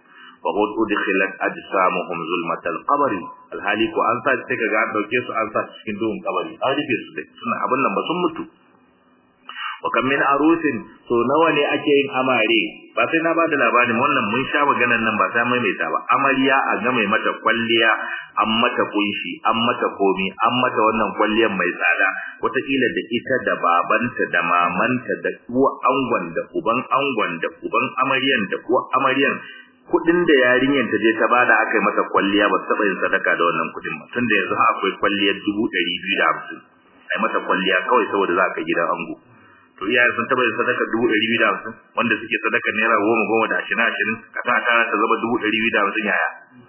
fa qad udkhilat ajsamuhum zulmatal qabri alhali ko an sa sai kaga an dauke su an sa cikin duhun kabari an rufe su dai suna abin nan ba sun mutu wa kam min arusin so nawa ne ake yin amare ba sai na ba da labarin wannan mun sha maganar nan ba sai maimaita ba amarya a ga mai mata kwalliya an mata kunshi an mata komi an mata wannan kwalliyar mai tsada wataƙila da ita da babanta da mamanta da uwa angon da uban angon da uban amaryan da uwa amaryan kudin da yarinyar ta je ta bada aka yi mata kwalliya ba taɓa yin sadaka da wannan kudin ba tunda yanzu akwai kwalliyar dubu ɗari biyu da hamsin ai mata kwalliya kawai saboda za ka gidan ango to iyaye sun taba yin sadaka dubu ɗari biyu da hamsin wanda suke sadaka naira goma goma da ashirin ashirin ka sa ta ta zama dubu ɗari biyu da hamsin yaya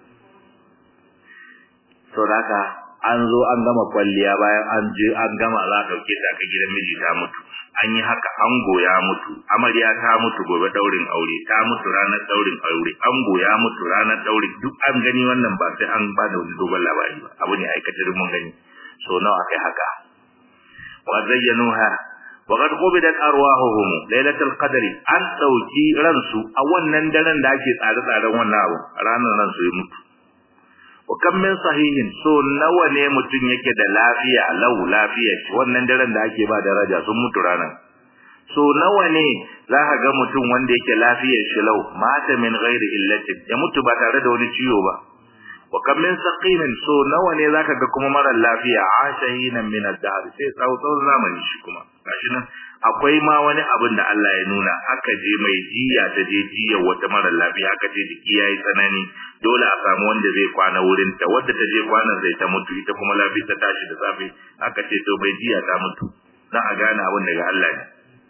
to da haka an zo an gama kwalliya bayan an je an gama za a ɗauke ta ka gidan miji ta mutu an yi haka ango ya mutu amarya ta mutu gobe daurin aure ta mutu ranar daurin aure ango ya mutu ranar daurin duk an gani wannan ba sai an ba da wani dogon labari ba abu ne aikatar mun gani so nawa kai haka wa zayyanuha وقد قبضت أرواحهم ليلة القدر an ɗauki ransu a wannan daren da ake tsare-tsaren wannan abu ranar ransu ya mutu wa kam min sahihin so nawa ne mutum yake da lafiya lau lafiya shi wannan daren da ake ba daraja sun mutu ranar so nawa ne za ka ga mutum wanda yake lafiyar shi lau mata min ghairi illatin ya mutu ba tare da wani ciwo ba wa kam min saqimin so nawa ne zaka ga kuma mara lafiya ashahinan min ad-dahr sai tsawon zamani shi kuma gashi nan akwai ma wani abin da Allah ya nuna aka je mai jiya ta je jiya wata mara lafiya aka ce jiki yayi tsanani dole a samu wanda zai kwana wurin ta wanda ta je kwana zai ta mutu ita kuma lafiya ta tashi da safe aka ce to mai jiya ta mutu dan a gane abin daga Allah ne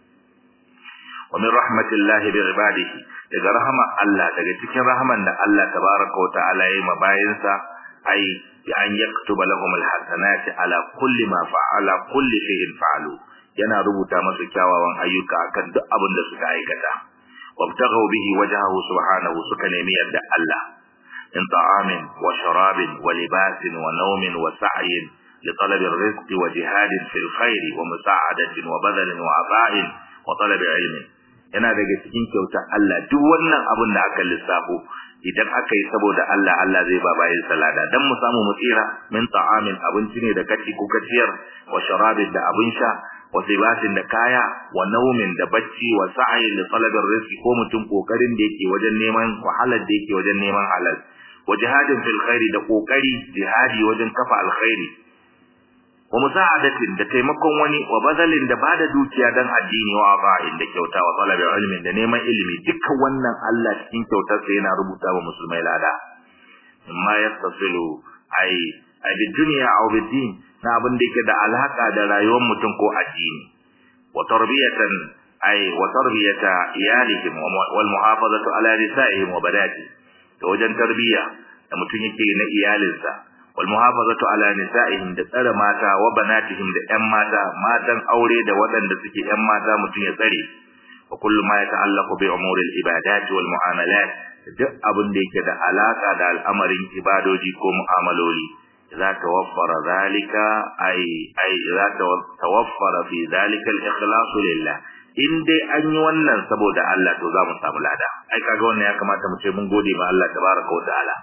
wa min rahmatillahi bi ibadihi daga rahama Allah daga cikin rahaman da Allah tabaraka wa ta'ala yayi mabayinsa ai bi an yaktuba lahum alhasanati ala kulli ma fa'ala kulli shay'in fa'alu yana rubuta masu kyawawan ayyuka akan duk abin da suka aikata wabtaghaw bihi wajhahu subhanahu suka nemi yadda Allah in ta'amin wa sharabin wa libasin wa nawmin wa sa'yin لطلب الرزق وجهاد في الخير ومساعدة وبذل وعطاء وطلب علم yana daga cikin kyauta Allah duk wannan abin da aka lissafo idan aka yi saboda Allah Allah zai ba bayin salada dan mu samu mu tsira min ta'amin abinci ne da kaci ko kaciyar wa sharabin da abin sha wa sibatin da kaya wa naumin da bacci wa sa'yin li talabar rizqi ko mutum kokarin da yake wajen neman wahalar da yake wajen neman halal wa jihadin fil khairi da kokari jihadi wajen kafa alkhairi wa musa'adatin da taimakon wani wa bazalin da bada dukiya dan addini wa ba'in da kyauta wa talabi ilmin da neman ilimi dukkan wannan Allah cikin kyautar sa yana rubuta wa musulmai lada amma yastasilu ai ai bi dunya aw bi din na abin da yake da alaka da rayuwar mutum ko addini wa tarbiyatan ai wa tarbiyata iyalihim wal muhafazatu ala nisaihim wa badati to wajen tarbiya da mutum yake na iyalinsa والمحافظة على نسائهم da tsare mata wa banatihim da ƴan mata matan aure da waɗanda suke ƴan mata mutum ya tsare wa kullu ma yata'allaqu bi umuri al-ibadat wal mu'amalat duk abin da yake da alaka da al'amarin ibadoji ko mu'amaloli za ta waffara zalika ai ai za ta tawaffara fi zalika al-ikhlas lillah in dai an yi wannan saboda Allah to za mu samu lada ai kaga wannan ya kamata mu ce mun gode ma Allah tabaraka wa ta'ala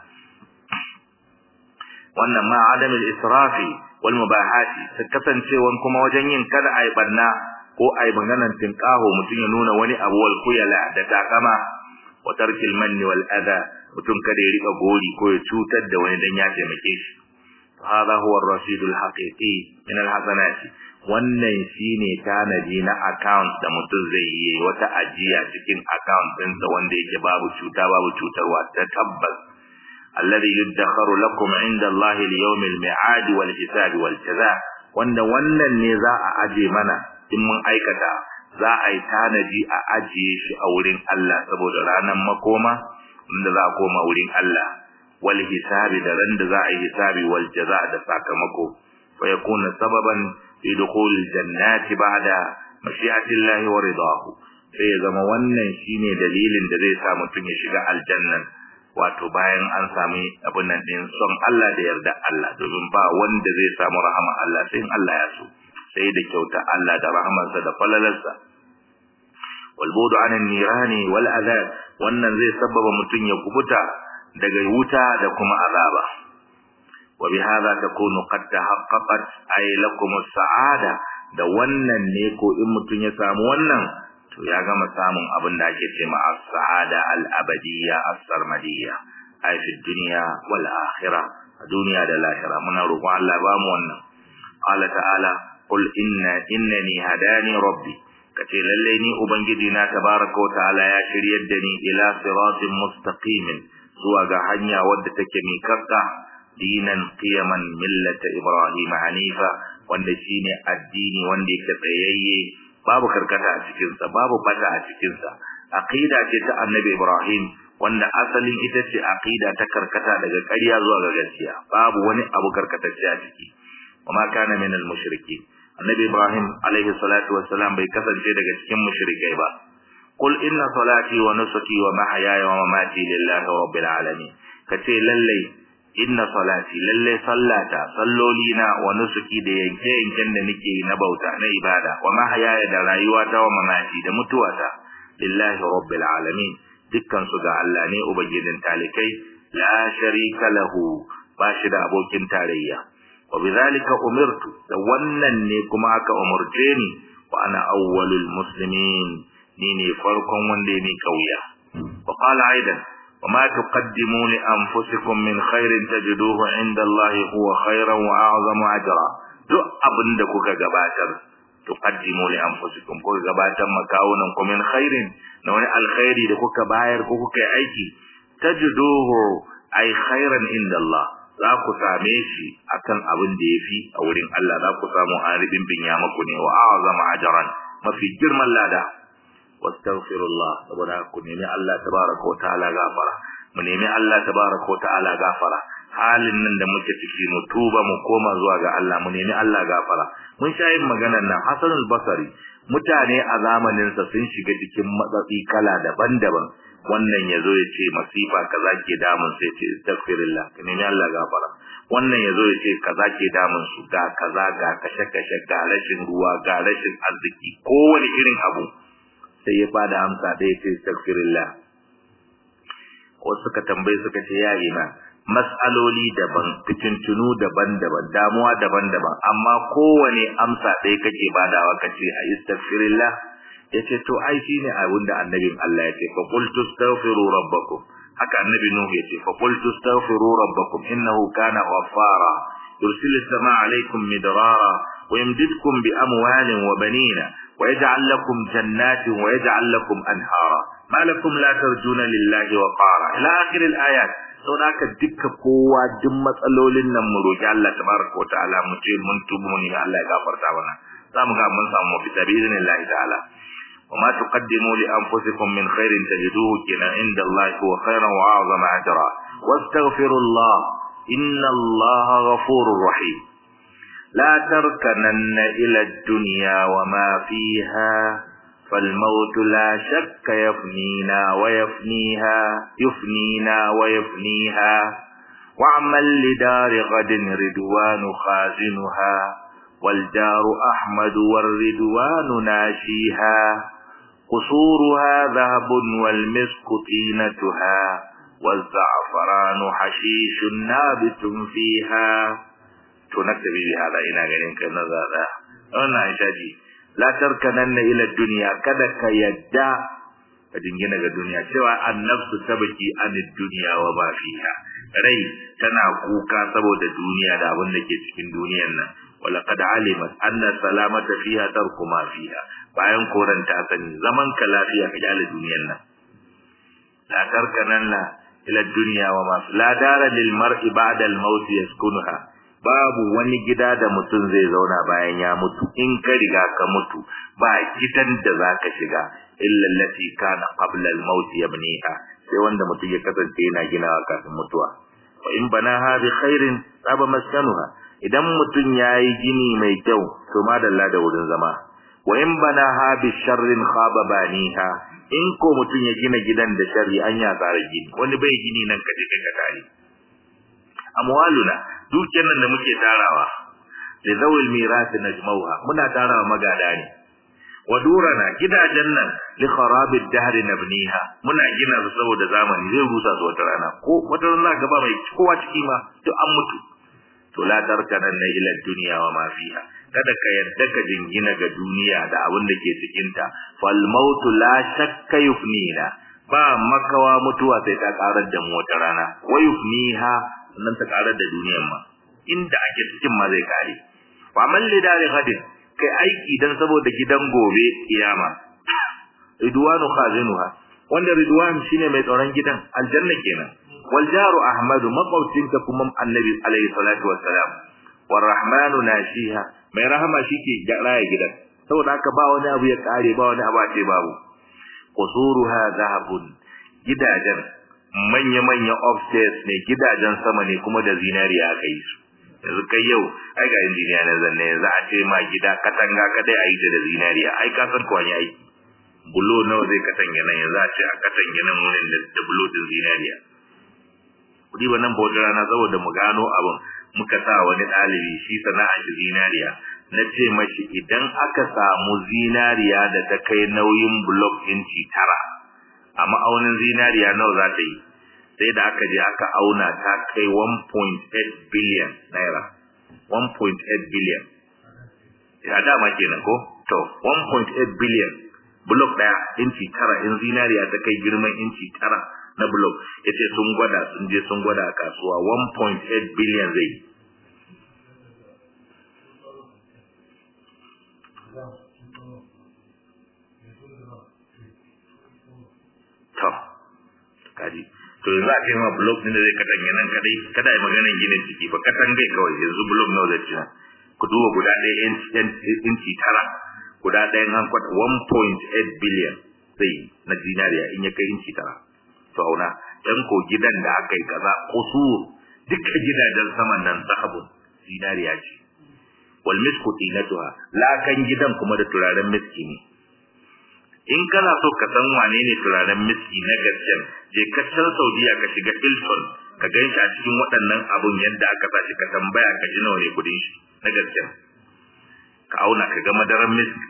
wannan ma adamul israfi wal mubahati ta kasancewan kuma wajen yin kada ai banna ko ai maganan tinkaho mutum ya nuna wani abu wal kuyala da takama wa tarkil manni wal adha mutum kada ya rika gori ko ya cutar da wani dan ya taimake shi hada huwa ar-rasidul haqiqi min al-hasanati wannan shine tanaji na account da mutum zai yi wata ajiya cikin account ɗinsa wanda yake babu cuta babu cutarwa ta tabbas alladhi yuddakharu lakum inda Allah li-yawm al-mi'ad wal-hisab wal-jaza wanda wannan ne za a aje mana in mun aikata za a yi tanaji a ajiye shi a wurin Allah saboda ranar makoma inda za a koma wurin Allah wal hisabi da ran da za a yi hisabi wal jaza da sakamako fa yakuna sababan fi dukhul jannati ba'da mashi'ati Allah wa ridahu sai ya zama wannan shine dalilin da zai sa mutum ya shiga aljannan wato bayan an sami abin nan din son Allah da yarda Allah domin ba wanda zai samu rahama Allah sai Allah ya so sai da kyauta Allah da rahamarsa da falalarsa wal budu anan nirani wal azab wannan zai sababa mutum ya kubuta daga wuta da kuma azaba wa bihadha takunu qad tahaqqaqat ay lakum as-sa'ada da wannan ne ko in mutun ya samu wannan to ya gama samun abin da ake cewa as-sa'ada al-abadiyya as-sarmadiyya ay fi dunya wal akhirah a duniya da lahira muna roƙon Allah ba mu wannan qala ta'ala qul inna innani hadani rabbi kace lalle ni ubangiji na tabaraka wa ta'ala ya shiryar da ni ila siratin mustaqimin zuwa ga hanya wadda take miƙaƙƙa dinan qiyaman millata ibrahim hanifa wanda shine addini wanda yake tsayayye babu karkata a cikin sa babu bata a cikin sa aqida ce ta annabi ibrahim wanda asalin ita ce aqida ta karkata daga ƙarya zuwa ga gaskiya babu wani abu karkatacce a ciki kuma kana min al-mushriki annabi ibrahim alaihi salatu wassalam bai kasance daga cikin mushrikai ba qul inna salati wa nusuki wa mahyaya wa mamati lillahi rabbil alamin kace lalle inna salati lalle sallata sallolina wa nusuki da yanke yanken da nake yi na bauta na ibada wa mahyaya da rayuwata wa mamati da mutuwata lillahi rabbil alamin dukkan su ga Allah ne ubangijin talikai la sharika lahu ba shi da abokin tarayya wa bidhalika umirtu da wannan ne kuma aka umurce ni wa ana awwalul muslimin ni ne farkon wanda ne kauya wa qala aidan wa ma tuqaddimu li anfusikum min khairin tajiduhu inda Allah huwa khairan wa a'zamu ajra duk abinda kuka gabatar tuqaddimu li anfusikum kuka gabatar makawunan ku min khairin na wani alkhairi da kuka bayar ko kuka yi aiki tajiduhu ay khairan inda Allah za ku same shi akan abin da yafi a wurin Allah za ku samu aribin binya maku ne wa a'zama ajran mafi girman lada wastaghfirullah saboda ku nemi Allah tabaraka wa ta'ala gafara mu nemi Allah tabaraka wa ta'ala gafara halin nan da muke ciki mu tuba mu koma zuwa ga Allah mu nemi Allah gafara mun sha yin maganar nan Hassan al-Basri mutane a zamanin sa sun shiga cikin matsatsi kala daban-daban wannan yazo ya ce masifa kaza ke damun sai ce astaghfirullah ka nemi Allah gafara wannan yazo ya ce kaza ke damun su ga kaza ga kashe-kashe ga rashin ruwa ga rashin arziki kowane irin abu sai ya bada amsa da ya ce astaghfirullah wasu suka tambaye suka ce ya ina mas'aloli daban fitintunu daban-daban damuwa daban-daban amma kowane amsa ɗaya kake badawa kace a astaghfirullah yace to ai shine abin da annabin Allah yace fa qul tastaghfiru rabbakum haka annabi nuhu yace fa qul tastaghfiru rabbakum innahu kana ghaffara yursilu as-samaa 'alaykum midrara wa yumdidkum bi amwalin wa banina wa yaj'al lakum jannatin wa yaj'al lakum anhara ma lakum la tarjuna lillahi wa qara ila akhir al-ayat sau da haka duka kowa duk matsalolin nan mu roki Allah tabaraka wa ta'ala mu ce mun tubu mu ne Allah ya gafarta mana za mu ga mun samu mafita bi idnillahi ta'ala wa ma tuqaddimu li anfusikum min khairin tajiduhu kina inda Allah huwa khairan wa a'zama ajra wastaghfirullah inna Allah ghafurur rahim la tarkananna ila ad-dunya wa ma fiha فالموت لا شك يفنينا ويفنيها يفنينا ويفنيها واعمل لدار غد رضوان خازنها والدار أحمد والرضوان ناشيها قصورها ذهب والمسك طينتها والزعفران حشيش نابت فيها تنكتب بهذا إلى غيرك النظر أنا عشاجي la tarkananna ila dunya kada ka yadda ka dingina ga duniya cewa annafsu tabaki anid dunya wa ma fiha rai tana kuka saboda duniya da abin da ke cikin duniyar nan wala qad alimat anna salamata fiha tarku ma fiha bayan koranta sani zaman ka lafiya ka jale duniyar nan la tarkananna ila dunya wa ma la dara lil mar'i ba'da al maut yaskunuha babu wani gida da mutum zai zauna bayan ya mutu in ka riga ka mutu ba gidan da zaka shiga illa allati kana qabla al-maut yabniha sai wanda mutum ya kasance yana ginawa kafin mutuwa wa in banaha bi khairin saba maskanuha idan mutum yayi gini mai kyau to madalla da wurin zama wa in banaha bi sharrin khaba baniha in ko mutum ya gina gidan da sharri an ya tsara gini wani bai gini nan kaje kai ka tare amwaluna dukiyar nan da muke tarawa da zawil mirasi najmauha muna tarawa magada ne wa durana gidajen nan li kharabid dahr nabniha muna gina su saboda zamani zai rusa su wata rana ko wata rana gaba mai kowa ciki ma duk an mutu to la tarkanan na ila dunya wa ma fiha kada ka yarda ka jingina ga duniya da abin da ke cikin ta fal mautu la shakka yufnina ba makawa mutuwa sai ta karar da mu wata rana wa yufniha sannan ta karar da duniyar ma inda ake cikin ma zai kare wa man lidari hadin kai aiki dan saboda gidan gobe kiyama ridwanu khazinuha wanda ridwan shine mai tsaron gidan aljanna kenan wal jaru ahmadu maqautinka kuma annabi alaihi salatu wassalam war rahmanu nashiha mai rahama shike raya gidan saboda haka ba wani abu ya kare ba wani abu ce babu qusuruha zahabun gidajen manya manya upstairs ne gidajen sama ne kuma da zinariya aka yi su yanzu kai yau ai ga injiniya na zanne za a ce ma gida katanga kadai a yi ta da zinariya ai ka san ko wani aiki bulo nawa zai katange nan yanzu a ce a katange nan wurin da bulo din zinariya kudi ba nan bauta rana saboda mu gano abin muka sa wani ɗalibi shi sana'a shi zinariya na ce mashi idan aka samu zinariya da ta kai nauyin blok inci tara a ma'aunin zinariya nawa za ta yi sai da aka je aka auna ta kai 1.8 billion naira 1.8 billion ya dama kenan ko to 1.8 billion blok daya inci tara in zinariya ta kai girman inci tara na blok yace sun gwada sun je sun gwada a kasuwa 1.8 billion zai to kaji to yanzu a kai ma blok din da zai katange nan kadai kada ai maganar ginin ciki ba katangai kawai yanzu blok nawa zai ci ku duba guda ɗaya inci tara guda ɗaya an kwata 1.8 billion zai na dinariya in ya kai inci tara to auna dan ko gidan da aka yi kaza kusur duka gidajen saman nan sahabun dinariya ce wal misku tinatuha lakan gidan kuma da turaren miski ne in kana so ka san wane ne turaren miski na gaskiya je ka can Saudiya ka shiga Hilton ka gan shi a cikin waɗannan abun yadda aka sa shi ka tambaya ka ji nawa ne kudin shi na gaskiya ka auna ka ga madaran miski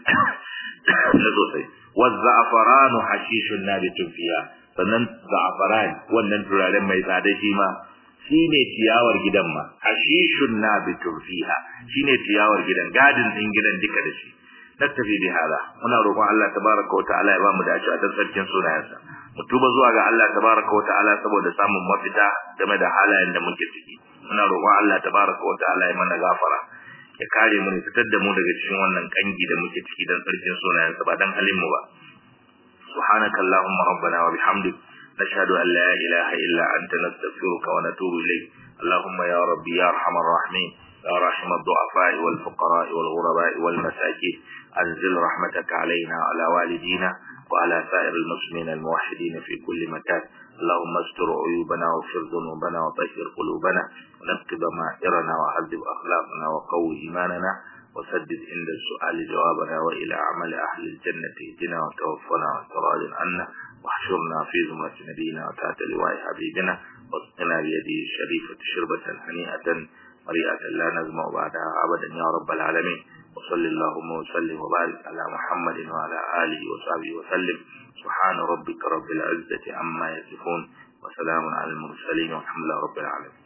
na sosai wa za'faranu hashishun nabitun fiya sannan za'faran wannan turaren mai tsada shi ma shine ciyawar gidan ma hashishun nabitun fiha shine ciyawar gidan gadin din gidan duka da shi naktafi bi hada muna roƙon Allah tabaraka wa ta'ala ya ba mu dace a sarkin sunayensa mu tuba zuwa ga Allah tabaraka wa ta'ala saboda samun mafita game da halayen da muke ciki muna roƙon Allah tabaraka wa ta'ala ya mana gafara ya kare mu ne fitar da mu daga cikin wannan kangi da muke ciki dan sarkin sunayensa ba dan halin mu ba subhanaka allahumma rabbana wa bihamdik nashhadu an la ilaha illa anta nastaghfiruka wa natubu ilayk اللهم يا ربي يا ارحم الراحمين يا رحم الضعفاء والفقراء والغرباء والمساكين أنزل رحمتك علينا وعلى والدينا وعلى سائر المسلمين الموحدين في كل مكان اللهم استر عيوبنا واغفر ذنوبنا وطهر قلوبنا ونقض ضمائرنا وعذب أخلاقنا وقوي إيماننا وسدد عند السؤال جوابنا وإلى عمل أهل الجنة اهدنا وتوفنا وتراض عنا واحشرنا في زمرة نبينا وتحت لواء حبيبنا واسقنا بيده الشريفة شربة هنيئة مريئة لا نزمع بعدها أبدا يا رب العالمين وصل اللهم وسلم وبارك على محمد وعلى آله وصحبه وسلم سبحان ربك رب العزة عما يصفون وسلام على المرسلين والحمد لله رب العالمين